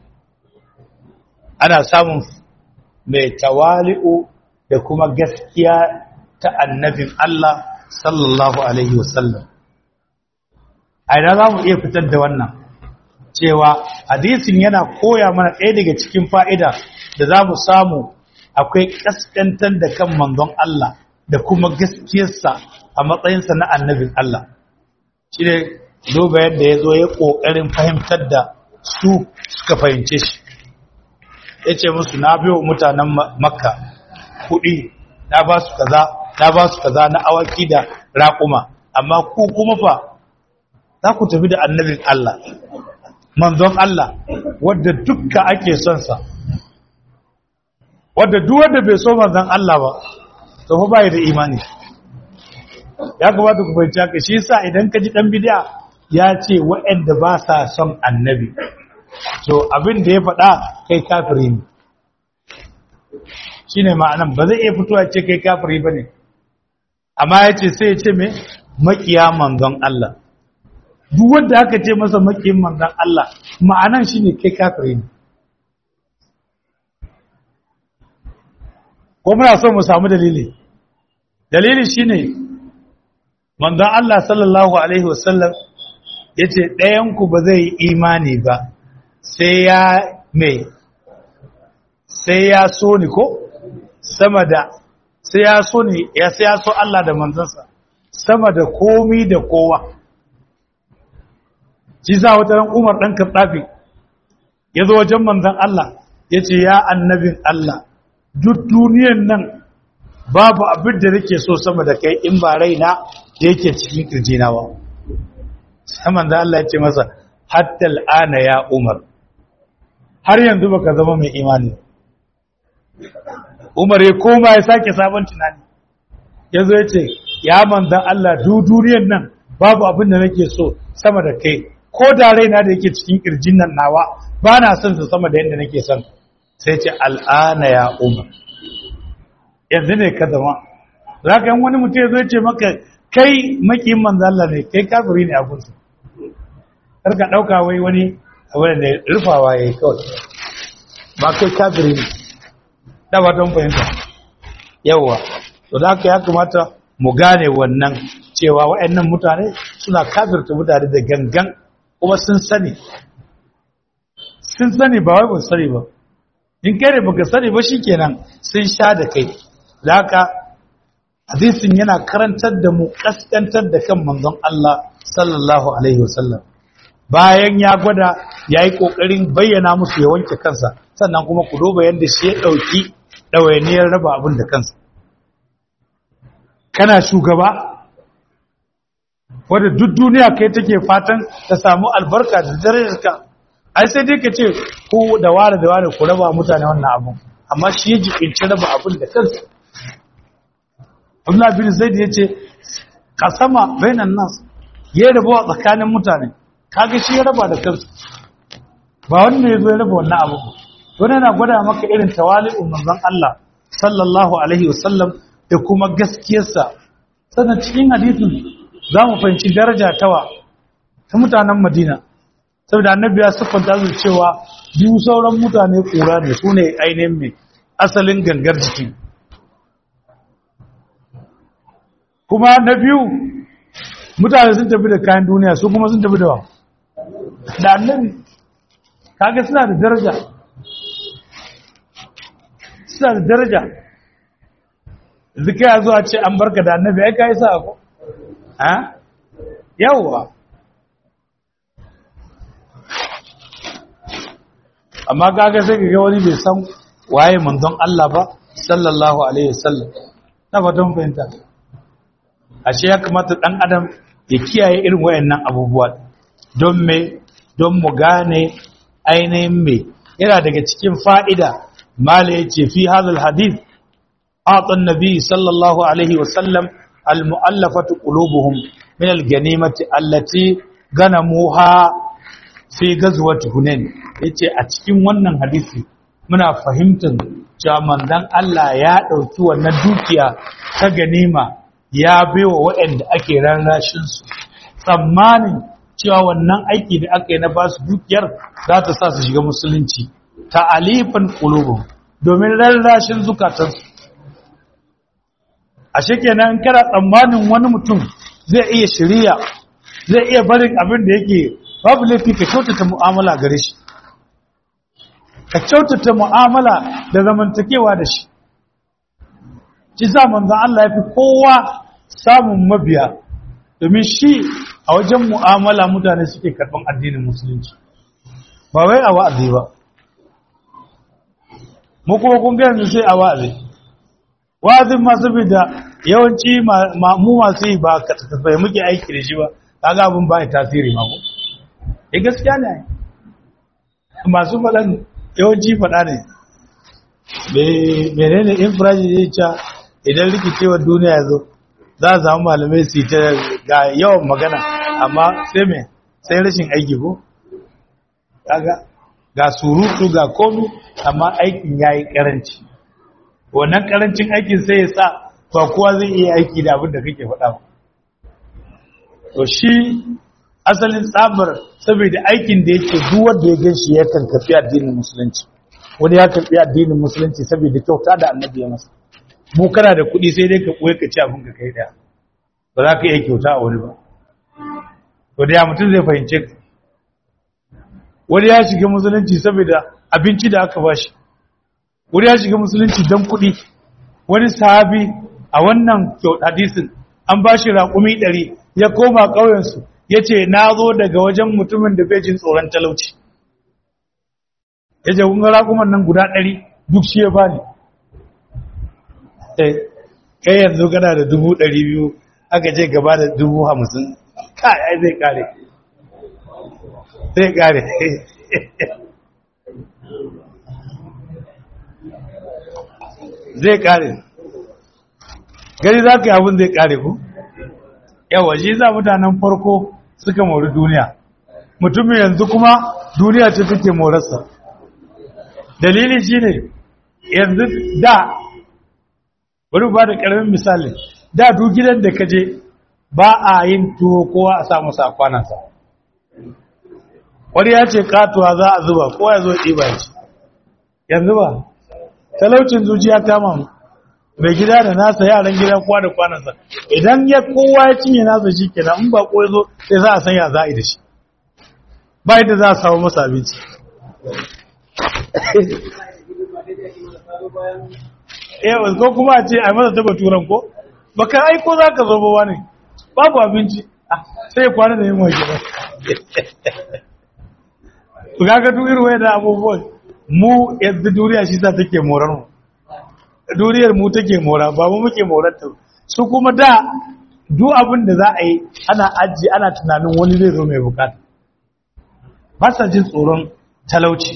ana samun mai tawali'u da kuma gaskiya ta annabin Allah sallallahu Alaihi wasallam. A ina za mu iya fitar da wannan cewa hadisin yana koya mana ɗaya daga cikin fa'ida da za mu samu akwai ƙasƙantar da kan manzon Allah da kuma gaskiyarsa a matsayinsa na annabin Allah. Shi ne duba yadda ya zo ya ƙoƙarin fahimtar da su suka fahimce shi. ya ce musu na biyo mutanen makka kuɗi na ba su kaza na ba su kaza na awaki da raƙuma amma ku kuma fa za ku tafi da annabin Allah manzon Allah wadda dukka ake son sa wadda duk wanda bai so manzon Allah ba to fa bai da imani ya kamata ku fahimci haka shi yasa idan ka ji dan bid'a ya ce waɗanda ba sa son annabi to abin da ya faɗa kai kafiri ne shi ne ma'anan ba zai iya fitowa ce kai kafiri ba ne amma ya ce sai ya ce mai makiya manzon Allah duk wanda aka ce masa makiyin manzon Allah ma'anan shi ne kai kafiri ne ko muna so mu samu dalili dalili shi ne manzon Allah sallallahu Alaihi wasallam ya ce ɗayanku ba zai yi imani ba sai ya mai sai ya so ni ko sama da sai ya so ni ya sai ya so Allah da manzansa sama da komi da kowa shi za wata ran Umar dan Khattabi ya zo wajen manzon Allah ya ce ya annabin Allah duk duniyan nan babu abin da nake so sama da kai in ba raina da yake cikin kirjina ba sai manzon Allah ya ce masa hatta al'ana ya Umar har yanzu baka zama mai imani Umar ya koma ya sake sabon tunani yazo ya ce ya manzan Allah duduriyar nan babu abin da nake so sama da kai ko da raina da yake cikin kirjin nan nawa ba na son su sama da yadda nake son sai ce al'ana ya Umar yanzu ne ka zama zaka yan wani mutum yazo ya ce maka kai makiyin manzan Allah ne kai kafiri ne a gunsa kar ka dauka wai wani abin da rufawa ya yi kawai ba kai kafiri ne da ba don fahimta yawwa to da haka ya kamata mu gane wannan cewa waɗannan mutane suna kafirta mutane da gangan kuma sun sani sun sani ba wai ba sani ba in kai ne baka sani ba shikenan sun sha da kai da haka hadisin yana karantar da mu kaskantar da kan manzon Allah sallallahu alaihi wasallam bayan ya gwada ya yi ƙoƙarin bayyana musu ya wanke kansa sannan kuma ku duba yadda shi ya ɗauki ɗawainiyar raba abin da kansa kana shugaba wadda duk duniya kai take fatan ta samu albarka da darajarka ai sai dai ka ce ko da ware da ware ku raba mutane wannan abun amma shi ya jibinci raba abin da kansa Abdullah bin Zaid ya ce kasama bainan nas ya raba tsakanin mutane kaga shi ya raba da kansa ba wanda ya zo ya raba wannan abu wani yana gwada maka irin tawali'un manzon Allah sallallahu alaihi wasallam da kuma gaskiyarsa sannan cikin hadisin za mu fahimci daraja tawa ta mutanen Madina saboda annabi ya siffanta su cewa biyu sauran mutane kura ne su ne ainihin mai asalin gangar jiki kuma na biyu mutane sun tafi da kayan duniya su kuma sun tafi da wa da annabi kaga suna da daraja suna da daraja zika ya zuwa ce an barka da annabi ai kai sa ko ha yawwa amma kaga sai kaga wani bai san waye manzon Allah ba sallallahu alaihi wasallam na fatan fahimta ashe ya kamata dan adam ya kiyaye irin wayannan abubuwa don me don mu gane ainihin me yana daga cikin fa'ida mala yace fi hadal hadith ata annabi sallallahu alaihi wasallam almu'allafatu qulubuhum min alganimati allati ganamuha fi gazwati hunain yace a cikin wannan hadisi muna fahimtar cewa manzon Allah ya dauki wannan dukiya ta ganima ya baiwa waɗanda ake rarrashin su tsammanin cewa wannan aiki da aka yi na basu dukiyar za ta sa su shiga musulunci ta alifin qulubum domin rarrashin zukatansu a kenan kana tsammanin wani mutum zai iya shirya zai iya barin abin da yake babu laifi ka kyautata mu'amala gare shi ka kyautata mu'amala da zamantakewa da shi ci za manzan Allah ya fi kowa samun mabiya domin shi a wajen mu'amala mutane suke karɓar addinin musulunci ba wai a wa'azi ba mu kuma kun yanzu sai a wa'azi wa'azin ma saboda yawanci mu masu yi ba ka tafai muke aiki da shi ba kaga abin ba ya tasiri ma ko eh gaskiya ne masu faɗan yawanci faɗa ne menene infraji zai ca idan rikicewar duniya ya zo za a samu malamai su ta ga yawan magana amma sai me sai rashin aiki ko kaga ga surutu ga komi amma aikin ya yi karanci wannan karancin aikin sai ya sa ba kowa zai iya aiki da abin da kake faɗa ba to shi asalin tsabar saboda aikin da yake duk wanda ya ganshi ya kan kafi addinin musulunci wani ya karbi addinin musulunci saboda kyauta da annabi ya masa mu kana da kuɗi sai dai ka koyi ka ci abin ka kai daya ba za ka iya kyauta a wani ba to da ya mutum zai fahimce ka wani ya shiga musulunci saboda abinci da aka bashi wani ya shiga musulunci don kuɗi wani sahabi a wannan hadisin an bashi raƙumi ɗari ya koma ƙauyensu ya ce na zo daga wajen mutumin da bai jin tsoron talauci ya ce kun gara kuma nan guda ɗari duk shi ya bani kai yanzu gana da dubu ɗari biyu aka ce gaba da dubu hamsin kai ai zai kare zai kare zai kare gari za ka yi abin zai kare ku yawa shi za mutanen farko suka mori duniya mutumin yanzu kuma duniya ce take morarsa dalili shi ne yanzu da bari ba da ƙaramin misali da duk gidan da ka je ba a yin tuwo kowa a samu sa kwanansa wani ya ce katuwa za a zuba kowa ya zo ɗiba ya ci yanzu ba talaucin zuciya kama mu mai gida da nasa yaran gida kowa da kwanansa idan ya kowa ya cinye nasa shi kenan in ba ko ya zo sai za a san ya za a yi da shi ba yadda za a samu masa abinci yawan ko kuma a ce a masa taba turan ko baka aiko za ka zo ba ne babu abinci sai kwana da yin waje ba ku kaga duk irin wayan abubuwan mu yanzu duniya shi sa take morar mu duniyar mu take mora ba mu muke morar ta su kuma da duk abin da za a yi ana ajiye ana tunanin wani zai zo mai bukata ba sa jin tsoron talauci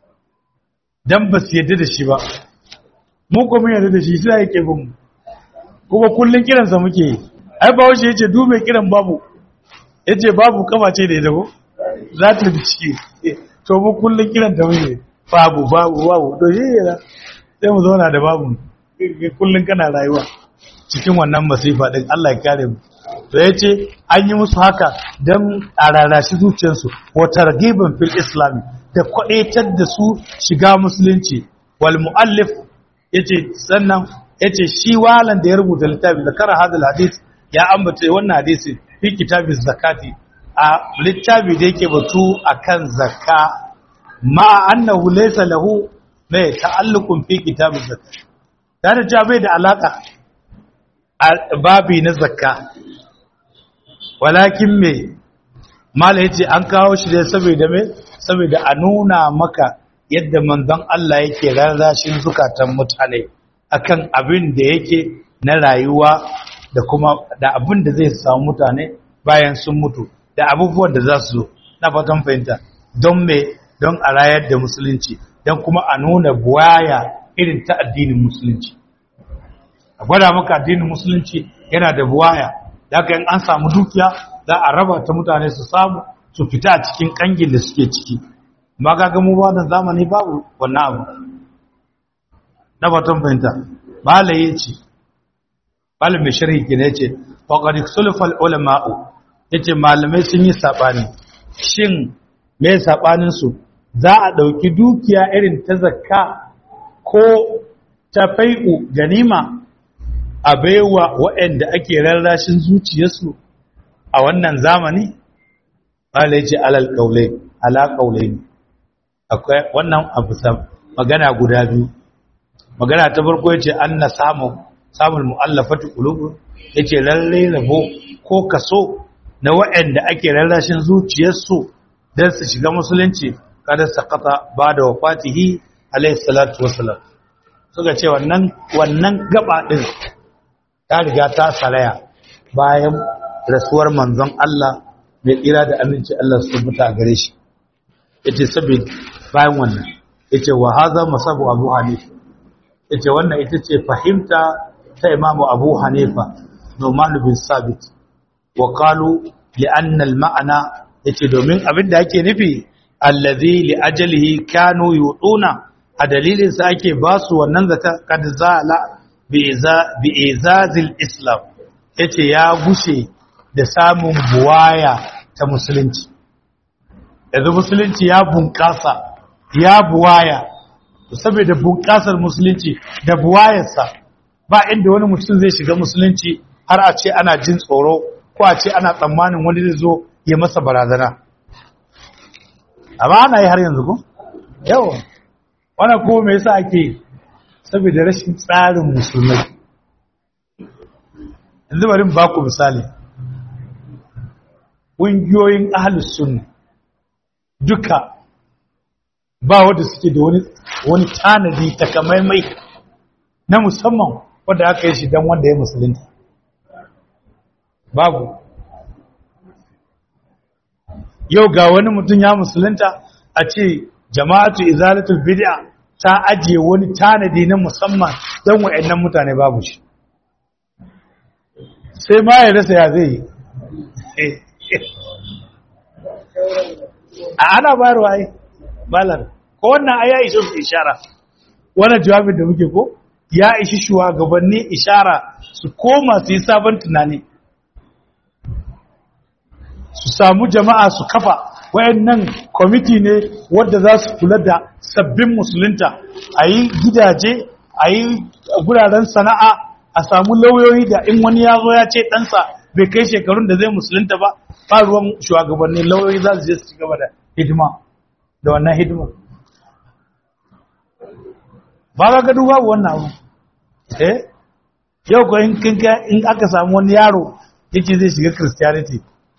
dan ba su yadda da shi ba mu kuma yadda da shi sai yake bin mu kuma kullun kiransa muke yi ai ba wace yace du mai kiran babu yace babu kama ce da ita ko za ta bi ciki to mu kullun kiran ta muke babu babu babu to shi ne sai mu zauna da babu kullun kana rayuwa cikin wannan masifa din Allah ya kare mu to yace an yi musu haka dan a rarashi zuciyarsu wa targhiban fil islam da kwadaitar da su shiga musulunci wal muallif yace sannan yace shi walan da ya rubuta littafin da kara hadal hadith ya ambata wannan hadisi fi kitabin zakati a littafi da yake batu akan zakka ma annahu laysa lahu mai ta'alluqun fi kitabin zakati da cewa bai da alaka a babi na zakka walakin me mala yace an kawo shi dai saboda me saboda a nuna maka yadda manzon Allah yake rarrashin zukatan mutane akan abin da yake na rayuwa da kuma da abin da zai samu mutane bayan sun mutu da abubuwan da za su zo na fatan fahimta don me don a rayar da musulunci don kuma a nuna buwaya irin ta addinin musulunci a gwada maka addinin musulunci yana da buwaya da haka in an samu dukiya za a raba ta mutane su samu su fita a cikin kangin da suke ciki amma ga mu ba da zamani babu wannan abu na fatan fahimta bala yace bala mai sharhi kina yace faqad sulfa ulama'u yace malamai sun yi sabani shin me sabanin su za a dauki dukiya irin ta zakka ko ta fai'u ganima a baiwa waɗanda ake rarrashin zuciyarsu a wannan zamani bala yace alal qaulai ala qaulaini akwai wannan abu magana guda biyu magana ta farko yace anna samu samun mu'allafati qulubu yace lalle rabo ko kaso na waɗanda ake rarrashin zuciyarsu dan su shiga musulunci kada sakata ba da wafatihi alayhi salatu wassalam suka ce wannan wannan gaba din ta riga ta saraya bayan rasuwar manzon Allah mai tsira da aminci Allah su mutu a gare shi yace sabid bayan wannan yace wa hadha masabu abu hanifa yace wannan ita ce fahimta ta imamu abu hanifa numan bin sabit wa qalu li anna al ma'ana yace domin abin da ake nufi allazi li ajalihi kanu yuduna a dalilin sa ake basu wannan zata kad zala bi iza bi izazil islam yace ya gushe da samun buwaya ta musulunci yanzu musulunci ya bunƙasa ya buwaya saboda bunƙasar musulunci da buwayarsa ba inda wani mutum zai shiga musulunci har a ce ana jin tsoro ko a ce ana tsammanin wani zai zo ya masa barazana amma ana yi har yanzu ko yawa wannan ko me yasa ake saboda rashin tsarin musulmai yanzu bari ba ku misali ƙungiyoyin ahalus sunna duka ba wanda suke da wani wani tanadi takamaimai na musamman wanda aka yi shi don wanda ya musulunta babu yau ga wani mutum ya musulunta a ce jama'atu izalatul bid'a ta ajiye wani tanadi na musamman don wa'annan mutane babu shi sai ma ya rasa ya zai yi a ana bayarwa ai malar ko wannan ai ya ishi su ishara wannan jawabin da muke ko ya ishi shugabanni ishara su koma su yi sabon tunani su samu jama'a su kafa wayannan kwamiti ne wadda za su kula da sabbin musulunta a yi gidaje a yi guraren sana'a a samu lauyoyi da in wani ya zo ya ce ɗansa bai kai shekarun da zai musulunta ba faruwan shugabannin lauyoyi za su je su gaba da hidima da wannan hidima ba ga gadu babu wannan abu eh yau ko in kinka in aka samu wani yaro yake zai shiga christianity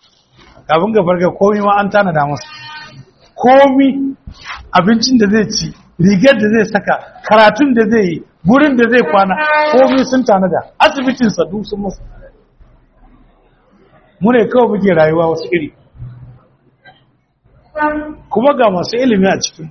kafin ka farka komi ma an tanada masa komi abincin da zai ci rigar da zai saka karatun da zai yi gurin da zai kwana komi sun tanada asibitin sadu sun masa mu ne kawai muke rayuwa wasu iri kuma ga masu ilimi a cikin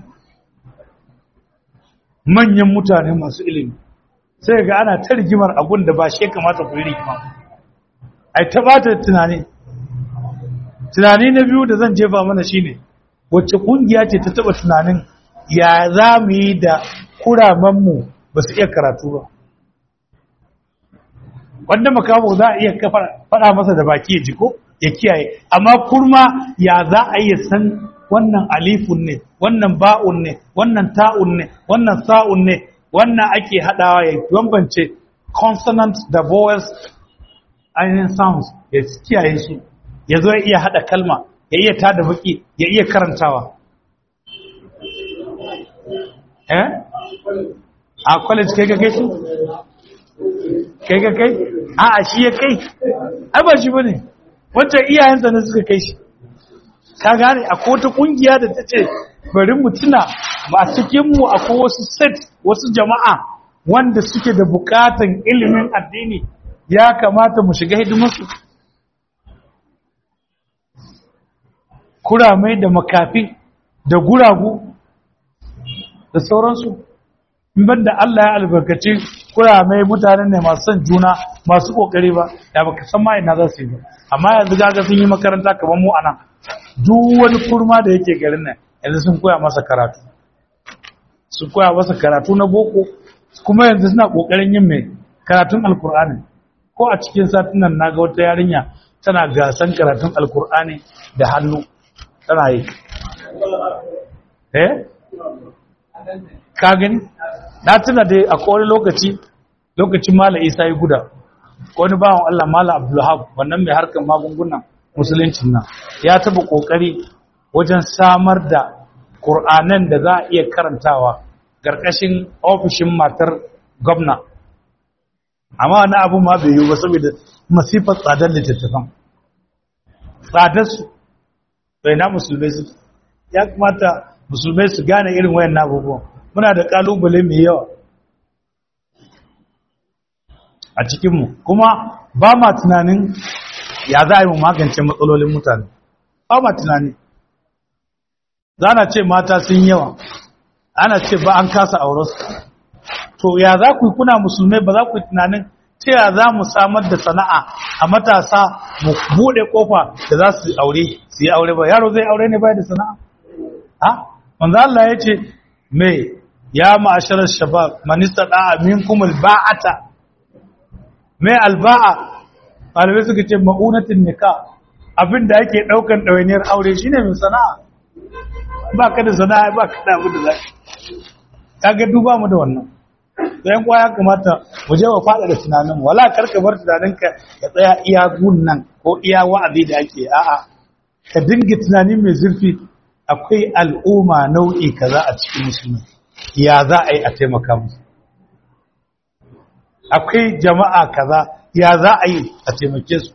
manyan mutane masu ilimi sai ga ana ta rigimar abun da ba shi kamata ku yi rigima ai ta bata tunani tunani na biyu da zan jefa mana shine wacce kungiya ce ta taba tunanin ya za mu yi da kuramanmu ba su iya karatu ba wanda makamu za a iya faɗa masa da baki ya jiko ya kiyaye amma kurma ya za a iya san wannan alifun ne wannan ba'un ne wannan ta'un ne wannan sa'un ne wannan ake haɗawa ya bambance consonant da vowels ainihin sounds ya kiyaye su ya zo ya iya haɗa kalma ya iya tada baki ya iya karantawa eh a college kai ka kai su kai ka kai a a shi ya kai ai ba shi bane wancan iyayensa ne suka kai shi ka gane akwai wata kungiya da ta ce bari mu tuna a cikinmu akwai wasu set wasu jama'a wanda suke da bukatan ilimin addini ya kamata mu shiga hidimarsu kuramai da makafi da guragu da sauransu banda Allah ya albarkaci kuramai mutanen ne masu son juna masu kokari ba da baka san ma ina za su yi ba amma yanzu gaga sun yi makaranta kamar mu anan duk wani kurma da yake garin nan yanzu sun koya masa karatu sun koya masa karatu na boko kuma yanzu suna kokarin yin mai karatun alkur'ani ko a cikin satin nan naga wata yarinya tana gasan karatun alkur'ani da hannu tana yi eh ka gani na tuna dai a kowane lokaci lokacin mala isa yi guda wani bawan allah mala abdullahab wannan mai harkar magungunan musuluncin nan ya taba kokari wajen samar da ƙur'anan da za a iya karantawa ƙarƙashin ofishin matar gwamna amma wani abu ma bai yi ba saboda masifar tsadar littattafan tsadarsu bai na musulmai su ya kamata musulmai su gane irin wayan abubuwan muna da ƙalubale mai yawa a cikinmu kuma ba ma tunanin ya za a yi mu magance matsalolin mutane ba ma tunani za na ce mata sun yawa ana ce ba an kasa aurensu to ya za ku yi kuna musulmai ba za ku yi tunanin ta ya za mu samar da sana'a a matasa mu buɗe ƙofa da za su aure su yi aure ba yaro zai aure ne bai da sana'a ha manzo Allah ya ce me ya ma'asharar shabab manista da'a minkum alba'ata me alba'a malamai suka ce ma'unatin nika abinda ake daukan ɗawainiyar aure shine mai sana'a ba ka da sana'a ba ka da abin da za ka ga duba mu da wannan yan kwaya kamata mu je wa fada da tunanin wala karka bar tunaninka ya tsaya iya gun nan ko iya wa'azi da ake a'a ka dinga tunani mai zurfi akwai al'umma nau'i kaza a cikin musulmi ya za a yi a taimaka musu akwai jama'a kaza ya za a yi a taimake su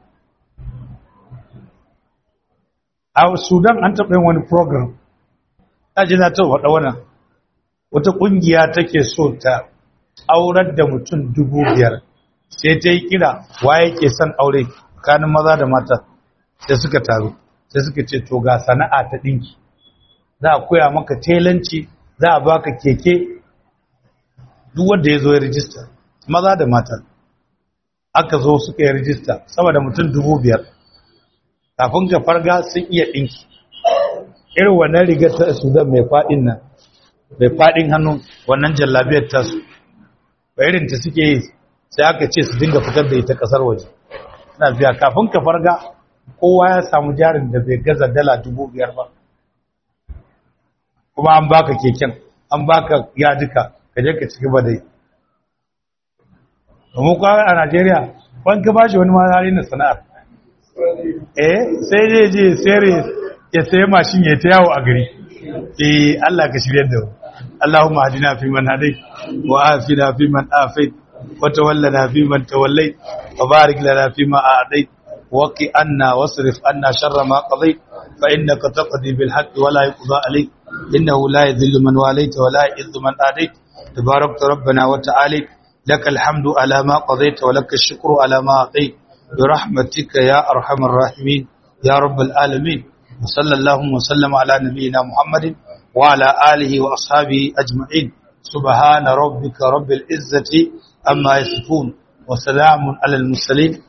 a sudan an taɓa yin wani program ta ji na taɓa faɗa wannan wata ƙungiya take so ta aurar da mutum dubu biyar sai ta yi kira wa yake son aure tsakanin maza da mata sai suka taru sai suka ce to ga sana'a ta ɗinki za a koya maka telanci za a baka keke duk wanda ya zo ya rijista maza da mata aka zo suka yi rijista saboda mutum dubu biyar kafin ka farga sun iya ɗinki irin wannan rigar ta sudan mai faɗin nan mai faɗin hannu wannan jallabiyar tasu ba irin ta suke yi sai aka ce su dinga fitar da ita ƙasar waje suna biya kafin ka farga kowa ya samu jarin da bai gaza dala dubu biyar ba kuma an baka keken an baka yadika ka je ka ci gaba da yi domin kawai a najeriya wani ka bashi wani mazari na sana'ar eh sai je je sayar ya sayi mashin ya ta yawo a gari eh allah ka shirya da اللهم اهدنا فيمن هديت وآفنا فيمن آفيت وتولنا فيمن توليت وبارك لنا فيما أعطيت وقي عنا واصرف عنا شر ما قضيت فإنك تقضي بالحق ولا يقضى عليك إنه لا يذل من واليت ولا يعز من آديت تباركت ربنا وتعالى لك الحمد على ما قضيت ولك الشكر على ما أعطيت برحمتك يا أرحم الراحمين يا رب العالمين وصلى اللهم وسلم على نبينا محمد وعلى آله وأصحابه أجمعين سبحان ربك رب العزة أما يصفون وسلام على المرسلين